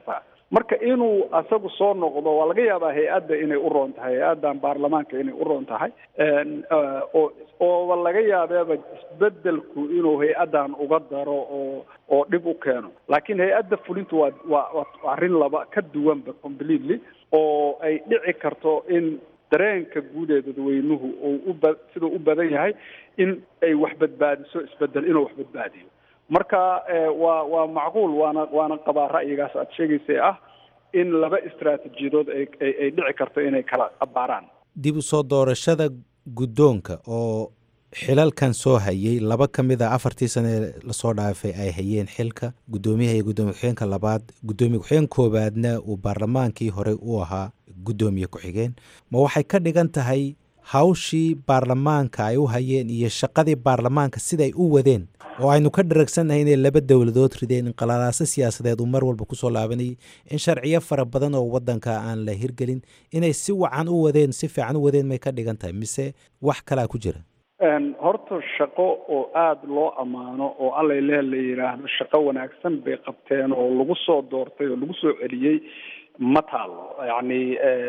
marka inuu asagu soo noqdo waa laga yaabaa hay-adda inay u roon tahay hay-addan baarlamaanka inay u roon tahay oo ooba laga yaabeeba isbedelku inuu hay-addan uga daro oo oo dhib u keeno laakiin hay-adda fulintu waa waa waa arrin laba ka duwanba completely oo ay dhici karto in dareenka guud ee dadweynuhu uu uba siduu u badan yahay in ay wax badbaadiso isbedel inuu wax badbaadiyo marka waa waa macquul waana waana qabaa ra'yigaas aad sheegaysay ah in laba istraatiijiyadood ay ay dhici karto inay kala abaaraan dib u soo doorashada guddoonka oo xilalkan soo hayay laba ka mid a afartii sane lasoo dhaafay ay hayeen xilka guddoomiyaha iyo guddoomiye ku-xigeenka labaad guddoomiye ku-xigeen koowaadna uu baarlamaankii horey u ahaa guddoomiye ku-xigeen ma waxay ka dhigan tahay hawshii baarlamaanka ay u hayeen iyo shaqadii baarlamaanka siday u wadeen oo aynu ka dharagsannahay inay laba dowladood rideen inqalaalaaso siyaasadeed uu mar walba kusoo laabanayay in sharciyo fara badan oo waddanka aan la hirgelin inay si wacan u wadeen si fiican u wadeen may ka dhigan tahay mise wax kalaa ku jira horta shaqo oo aada loo ammaano oo allay leh la yidhaahdo shaqo wanaagsan bay qabteen oo lagu soo doortay oo lagu soo celiyey ma taalo yacni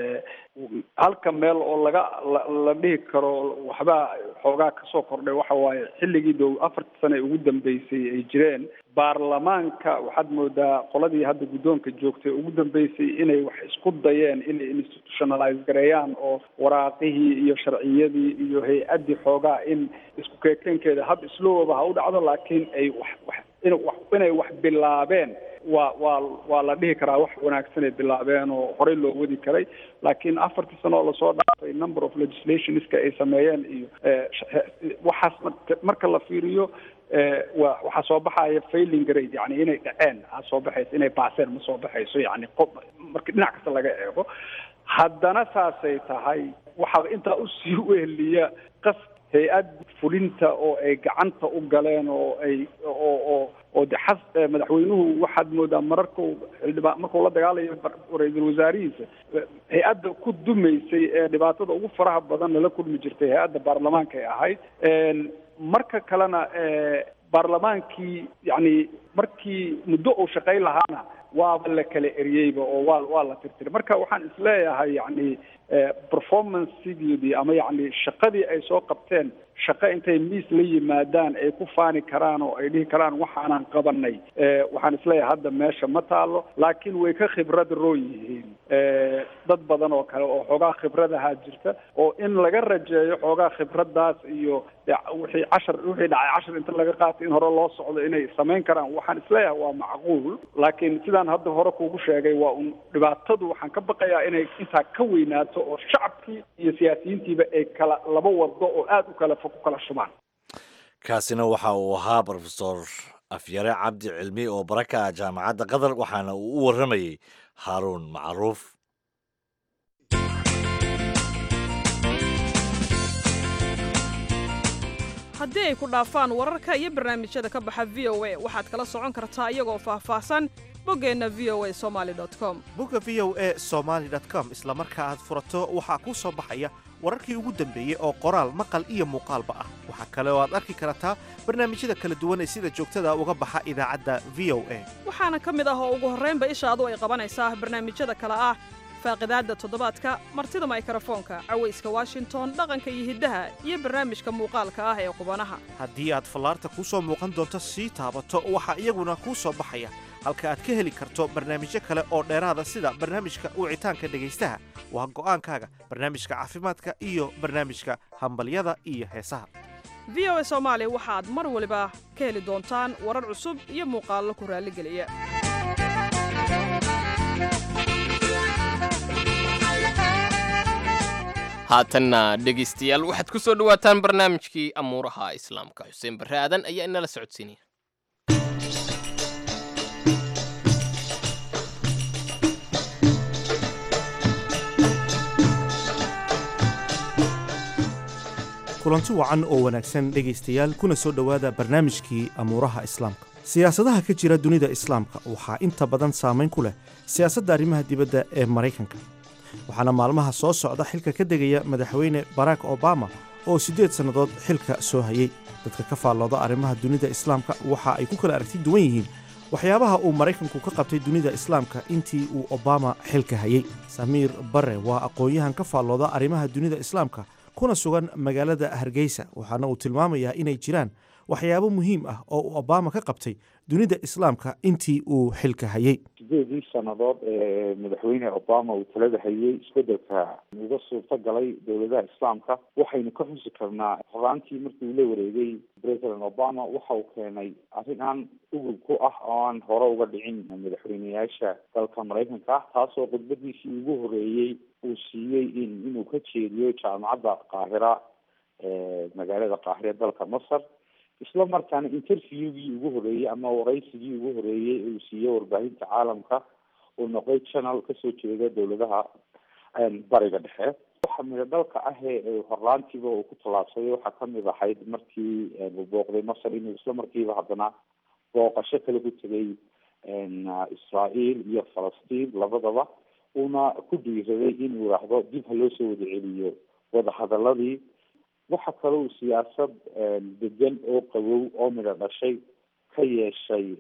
halka meel oo laga la dhihi karo waxbaa xoogaa kasoo kordhay waxa waaye xilligii dow afartii sane ugu dambeysay ay jireen baarlamaanka waxaad moodaa qoladii hadda guddoonka joogtay ugu dambeysay inay wax isku dayeen inay institutionalize gareeyaan oo waraaqihii iyo sharciyadii iyo hay-addii xoogaa in isku keekeenkeeda hab islowaba ha u dhacdo laakiin ay wax wax in wax inay wax bilaabeen waa waa waa la dhihi karaa wax wanaagsanay bilaabeen oo horey loo wadi karay laakiin afartii sano oo lasoo dhaafay number of legislationska ay sameeyeen iyo waxaas marka la fiiriyo wa waxaa soo baxaya failing grade yani inay dhaceen aa soo baxayso inay baaseen ma soo baxayso yani marka dhinac kasta laga eego haddana saasay tahay waxaa intaa usii weheliya qas hay-ad fulinta oo ay gacanta u galeen oo ay oo oo oo de xas madaxweynuhu waxaad moodaa mararkau xildhibaan markuu la dagaalayo ra-iisul wasaarihiisa hay-adda ku dumaysay ee dhibaatada ugu faraha badan lala kulmi jirtay hay-adda baarlamaanka ay ahayd marka kalena baarlamaankii yani markii muddo uu shaqayn lahaana waaba la kala eriyeyba oo waa waa la tirtiray marka waxaan isleeyahay yani performancegeedii ama yani shaqadii ay soo qabteen shaqo intay miis la yimaadaan ay ku faani karaan oo ay dhihi karaan waxaanan qabanay waxaan isleeyahay hadda meesha ma taalo laakiin way ka khibrad roo yihiin dad badan oo kale oo xoogaa khibradahaa jirta oo in laga rajeeyo xoogaa khibradaas iyo wixii cashar wixii dhacay cashar inta laga qaatay in hore loo socdo inay samayn karaan waxaan isleeyahay waa macquul laakiin sidaan hadda hore kuugu sheegay waa un dhibaatadu waxaan ka baqayaa inay intaa ka weynaato oo shacabkii iyo siyaasiyiintiiba ay kala laba wado oo aada u kala fog u kala shubaan kaasina waxa uu ahaa brofesor afyare cabdi cilmi oo baraka ah jaamacadda qatar waxaana uu u warramayey haaruun macruuf haddii ay ku dhaafaan wararka iyo barnaamijyada ka baxa v o a waxaad kala socon kartaa iyagoo faahfaahsan boggeenna v o a somaali com bogga v o a somaali com isla marka aad furato waxaa kuu soo baxaya wararkii ugu dambeeyey oo qoraal maqal iyo muuqaalba ah waxaa kale oo aad arki kartaa barnaamijyada kala duwan ee sida joogtada uga baxa idaacadda v o a waxaana ka mid ah oo ugu horraynba ishaadu ay qabanaysaa barnaamijyada kale ah faaqidaadda toddobaadka martida maykrofoonka cawayska washington dhaqanka iyo hiddaha iyo barnaamijka muuqaalka ah ee qubanaha haddii aad fallaarta kuu soo muuqan doonto sii taabato waxaa iyaguna kuu soo baxaya halka aad ka heli karto barnaamijyo kale oo dheeraada sida barnaamijka wicitaanka dhegaystaha waa go'aankaaga barnaamijka caafimaadka iyo barnaamijka hambalyada iyo heesaha v o a soomaali waxaad mar waliba ka heli doontaan warar cusub iyo muuqaallo ku raalligeliya haatanna dhegaystayaal waxaad ku soo dhowaataan barnaamijkii amuuraha islaamka xuseen barre aadan ayaa inala socodsiinaya kulanti wacan oo wanaagsan dhegaystayaal kuna soo dhowaada barnaamijkii amuuraha islaamka siyaasadaha ka jira dunida islaamka waxaa inta badan saamayn ku leh siyaasadda arrimaha dibadda ee maraykanka waxaana maalmaha soo socda xilka ka degaya madaxweyne barack obama oo siddeed sannadood xilka soo hayey dadka ka faallooda arrimaha dunida islaamka waxa ay ku kala aragti duwan yihiin waxyaabaha uu maraykanku ka qabtay dunida islaamka intii uu obama xilka hayey samiir bare waa aqoon-yahan ka faallooda arrimaha dunida islaamka kuna sugan magaalada hargeysa waxaana uu tilmaamayaa inay jiraan waxyaabo muhiim ah oo uu obama ka qabtay dunida islaamka intii uu xilka hayey sideedii sannadood ee madaxweyne obama uu talada hayey isbedelka uga suurto galay dowladaha islaamka waxaynu ka xusi karnaa horaantii markii uu la wareegay president obama waxa uu keenay arrin aan ugub ku ah oo aan hore uga dhicin madaxweyneyaasha dalka maraykanka ah taasoo khudbadiisii ugu horeeyey uu siiyey in inuu ka jeediyo jaamacadda qaahira ee magaalada qaahira dalka masar isla markaana interviewgii ugu horeeyey ama waraysigii ugu horeeyey uu siiyey warbaahinta caalamka uu noqday channel kasoo jeeda dowladaha bariga dhexe waxa mida dalka ah ee horlaantiiba uu ku tallaabsaday waxaa kamid ahayd markii uu booqday masar inuu isla markiiba haddana booqasho kale ku tegay israel iyo falastiin labadaba uuna ku dhiiraday inuu yidhaahdo dib ha loo soo wada celiyo wadahadaladii waxa kale uu siyaasad degan oo qabow oo midho dhashay ka yeeshay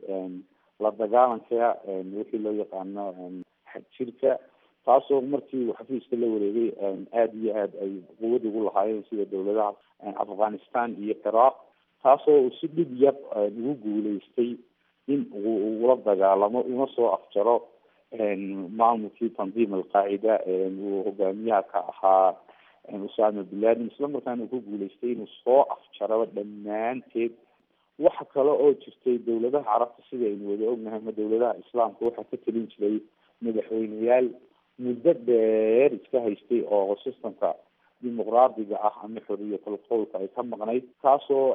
la dagaalanka wixii loo yaqaano xagjirka taasoo markii uu xafiiska la wareegay aada iyo aad ay quwad ugu lahaayeen sida dowladaha afghanistan iyo ciraaq taasoo uu si dhib yar ugu guuleystay in uu ugula dagaalamo una soo afjaro maamulkii tandiim alqaacida uu hogaamiyaha ka ahaa usama bin laden isla markaana uu ku guuleystay inuu soo afjaraba dhammaanteed waxa kale oo jirtay dowladaha carabta sida aynu wada ognahay ama dowladaha islaamka waxaa ka telin jiray madaxweyneyaal muddo dheer iska haystay oo systemka dimuqraadiga ah ama xoriyatul qowlka ay ka maqnayd taasoo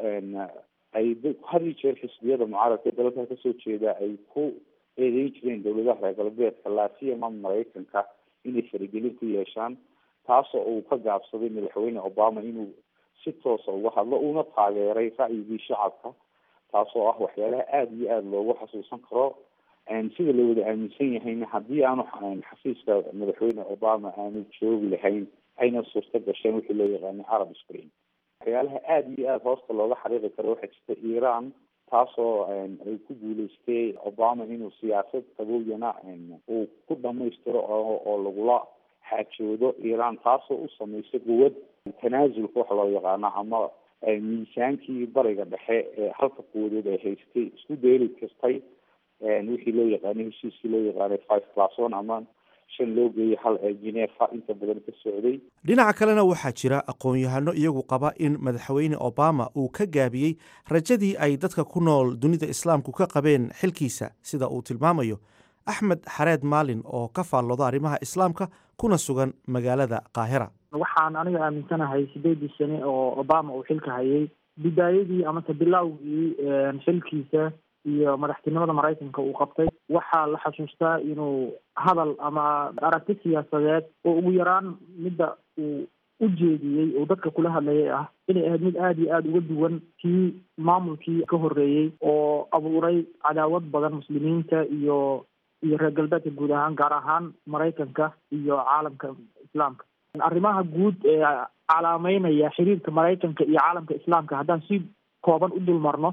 ay had iyo jeer xisbiyada mucaaradka dalka kasoo jeeda ay ku eedeyn jireen dowladaha reer galbeedka laasiyama maraykanka inay faragelin ku yeeshaan taasoo uu ka gaabsaday madaxweyne obama inuu si toosa uga hadlo uuna taageeray ra'yigii shacabka taasoo ah waxyaalaha aada iyo aada loogu xasuusan karo sida la wada aaminsan yahayna haddii aanu xafiiska madaxweyne obama aanu joogi lahayn ayna suurto gasheen wixii loo yaqaano arab spring waxyaalaha aada iyo aada hoosta looga xariiqi karo waxaa jirta iran taasoo ay ku guuleystay obama inuu siyaasad qabowyana uu ku dhamaystiro oo lagula xaajoodo iran taasoo u samaysay quwad tanaasulka waxa loo yaqaano ama miisaankii bariga dhexe ee halka quwadood ay haystay isku dayli kartay wixii loo yaqaano heshiiskii loo yaqaanay five plus one ama shan loo geeyay hal ee genefa inta badan ka socday dhinaca kalena waxaa jira aqoon-yahano iyagu qaba in madaxweyne obama uu ka gaabiyey rajadii ay dadka ku nool dunida islaamku ka qabeen xilkiisa sida uu tilmaamayo axmed xareed maalin oo ka faallooda arrimaha islaamka kuna sugan magaalada qaahira waxaan aniga aaminsanahay sideedii sane oo obama uu xilka hayay bidaayadii amase bilowgii xilkiisa iyo madaxtinimada maraykanka uu qabtay waxaa la xasuustaa inuu hadal ama aragti siyaasadeed oo ugu yaraan midda uu u jeediyey oo dadka kula hadlayay ah inay ahayd mid aada iyo aada uga duwan kii maamulkii ka horreeyey oo abuuray cadaawad badan muslimiinta iyo iyo reer galbeedka guud ahaan gaar ahaan maraykanka iyo caalamka islaamka arrimaha guud ee calaameynaya xiriirka maraykanka iyo caalamka islaamka haddaan si kooban u dul marno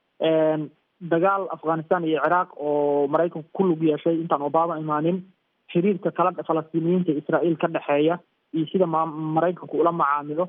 dagaal afghanistan iyo ciraaq oo maraykanku ku lug yeeshay intaan obama imaanin xiriirka kala falastiiniyiinta israael ka dhexeeya iyo sida ma maraykanku ula macaamilo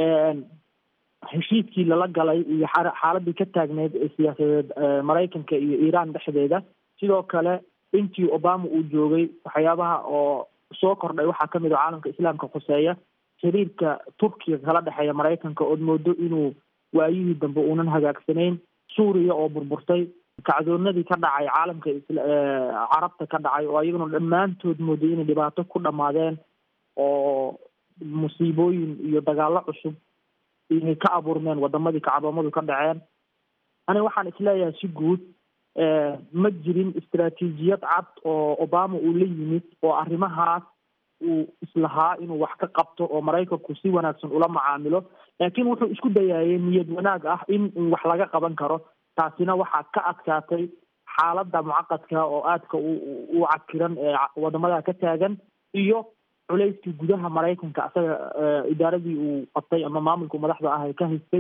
heshiiskii lala galay iyo xaaladii ka taagneyd ee siyaasadeed maraykanka iyo iiraan dhexdeeda sidoo kale intii obama uu joogay waxyaabaha oo soo kordhay waxaa kamid a caalamka islaamka khuseeya xiriirka turkiga kala dhexeeya maraykanka ood moodo inuu waayihii dambe uunan hagaagsanayn suuriya oo burburtay kacdoonadii ka dhacay caalamka carabta ka dhacay oo ayaguna dhammaantood mooday inay dhibaato ku dhammaadeen oo musiibooyin iyo dagaalo cusub inay ka abuurmeen wadamadii kacdoomadu ka dhaceen aniga waxaan isleeyahay si guud ma jirin istaraatiijiyad cad oo obama uu la yimid oo arrimahaas uu islahaa inuu wax ka qabto oo maraykanku si wanaagsan ula macaamilo laakiin wuxuu isku dayaayay niyad wanaag ah in wax laga qaban karo taasina waxaa ka adkaatay xaaladda mucaqadka oo aadka u cakiran ee wadamada ka taagan iyo culayskii gudaha maraykanka asaga idaaradii uu qabtay ama maamulku madaxda ah ee ka haystay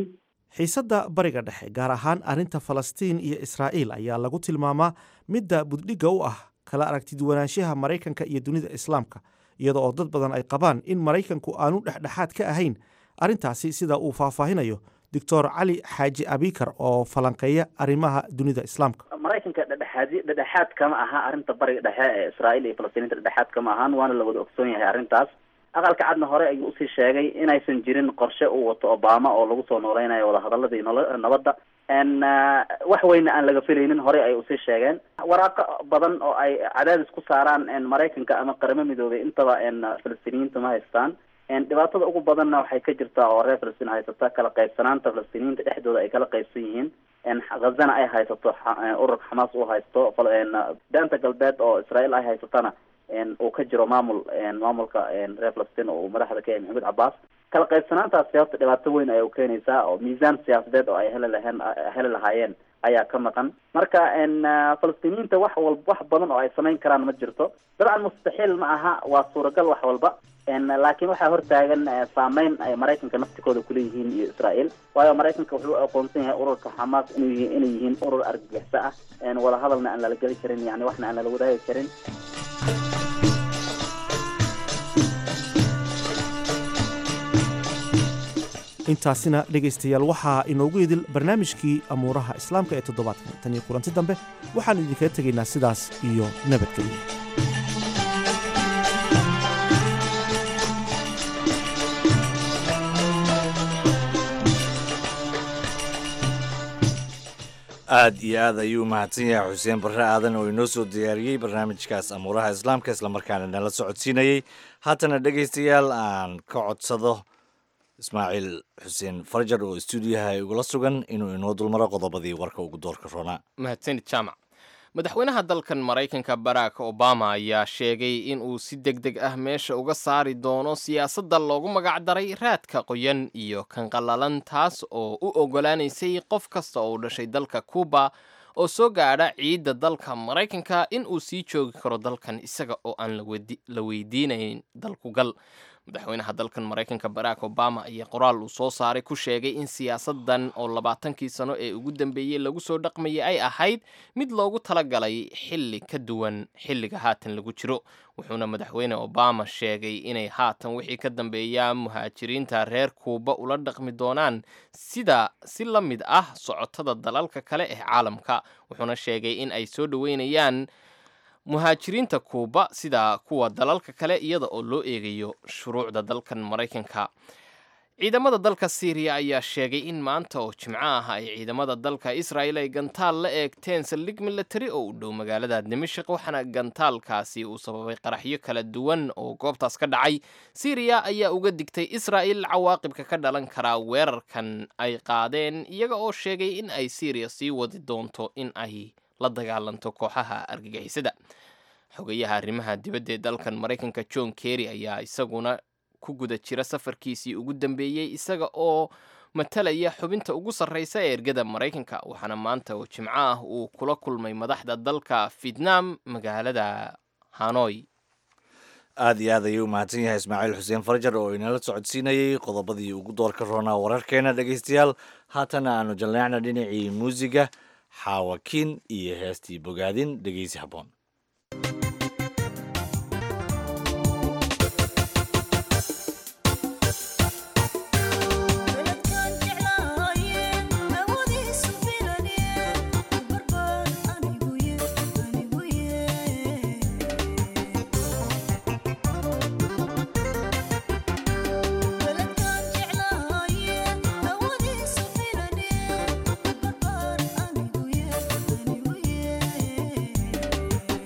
xiisadda bariga dhexe gaar ahaan arrinta falastiin iyo israa'iil ayaa lagu tilmaamaa midda buddhigga u ah kala aragtiduwanaanshaha maraykanka iyo dunida islaamka iyada oo dad badan ay qabaan in maraykanku aanu dhexdhexaad ka ahayn arrintaasi sida uu faahfaahinayo doctor cali xaaji abikar oo falanqeeya arrimaha dunida islaamka maraykanka dhedhexaadi dhedhexaad kama aha arrinta bariga dhexe ee israa'iil iyo falastiiniinta dhedhexaad kama ahaan waana la wada ogsoon yahay arrintaas aqalka cadna hore ayuu usii sheegay inaysan jirin qorshe uu wato obama oo lagu soo nooleynayo wadahadaladii nolo- nabadda n wax weyna aan laga filaynin horey ay usii sheegeen waraaqo badan oo ay cadaadis ku saaraan maraykanka ama qaramo midoobay intaba n falastiiniyiinta ma haystaan dhibaatada ugu badanna waxay ka jirtaa oo reer falastiin haysata kala qaybsanaanta falastiiniyiinta dhexdooda ay kala qaybsan yihiin ghazana ay haysato ururka xamaas uu haysto daanta galbeed oo israael ay haysatana uu ka jiro maamul maamulka reer falastiin oo uu madaxda ka yahay maxamed cabaas kala qaybsanaantaasi horta dhibaato weyn ayay ukeenaysaa oo miisaan siyaasadeed oo ay heli laheen heli lahaayeen ayaa ka maqan marka falastiiniyiinta wax wal wax badan oo ay samayn karaan ma jirto dabcan mustaxiil ma aha waa suuragal wax walba laakiin waxaa hortaagan saameyn ay maraykanka naftikooda kuleeyihiin iyo israael waayo maraykanka wuxuu aqoonsan yahay ururka xamaas inuu yihi inay yihiin urur argagixisa ah wada hadalna aan lala geli karin yani waxna aan lala wadaagi karin intaasina dhegaystayaal waxaa inoogu idil barnaamijkii amuuraha islaamka ee toddobaadkan tan iyo kulanti dambe waxaannu idinkaga tegaynaa sidaas iyo nabadgelyo aad iyo aad ayuu mahadsan yahay xuseen barre aadan oo inoo soo diyaariyey barnaamijkaas amuuraha islaamka islamarkaana nala socodsiinayey haatana dhegaystayaal aan ka codsado ismaaciil xuseen farjar oo stuudiyaha igula sugan inuu inoo dulmaro qodobadii warka ugu doorka roonaa mahadsanid jaamac madaxweynaha dalkan maraykanka barack obama ayaa sheegay in uu si deg deg ah meesha uga saari doono siyaasadda loogu magacdaray raadka qoyan iyo kan qallalan taas oo u oggolaanaysay qof kasta oo u dhashay dalka cuuba oo soo gaadha ciidda dalka maraykanka in uu sii joogi karo dalkan isaga oo aan la weydiinayn dalkugal madaxweynaha dalkan maraykanka barack obama ayaa qoraal uu soo saaray ku sheegay in siyaasadan oo labaatankii sano ee ugu dambeeyey lagu soo dhaqmayay ay ahayd mid loogu talagalay xilli ka duwan xilliga haatan lagu jiro wuxuuna madaxweyne obama sheegay inay haatan wixii ka dambeeya muhaajiriinta reer kuuba ula dhaqmi doonaan sida si la mid ah socotada dalalka kale ee caalamka wuxuuna sheegay in ay soo dhoweynayaan muhaajiriinta kuuba sida kuwa dalalka kale iyada oo loo eegayo shuruucda dalkan maraykanka ciidamada dalka syriya ayaa sheegay in maanta oo jimco ah ay ciidamada dalka israel ay gantaal la eegteen saldhig milatari oo u dhow magaalada dimashik waxaana gantaalkaasi uu sababay qaraxyo kala duwan oo goobtaas ka dhacay syriya ayaa uga digtay israel cawaaqibka ka dhalan karaa weerarkan ay qaadeen iyaga oo sheegay in ay syriya sii wadi doonto in ay la dagaalanto kooxaha argagixisada xogayaha arrimaha dibadda ee dalkan maraykanka john kerry ayaa isaguna ku guda jira safarkiisii ugu dambeeyey isaga oo matalaya xubinta ugu sarreysa ee ergada maraykanka waxaana maanta oo jimco ah uu kula kulmay madaxda dalka vietnam magaalada hanoy aad iyo aad ayuu u mahadsan yahay ismaaciil xuseen farjar oo inala socodsiinayey qodobadii ugu doorka roonaa wararkeena dhegaystayaal haatana aanu jalleecna dhinacii muusiga xaawakiin iyo heestii bogaadin dhegeysi habboon Yeah.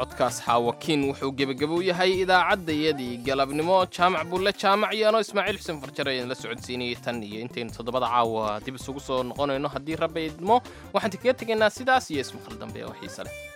codkaas xaawakiin wuxuu gebagabo u yahay idaacaddayadii galabnimo jaamac bulle jaamac iyo anoo ismaaciil xuseen farjar ayaan la socodsiinayay tan iyo intaynu toddobada caawa dib isugu soo noqonayno haddii rabbi idmo waxaan kaga tegaynaa sidaas iyo ismaqal dambe oo xiise leh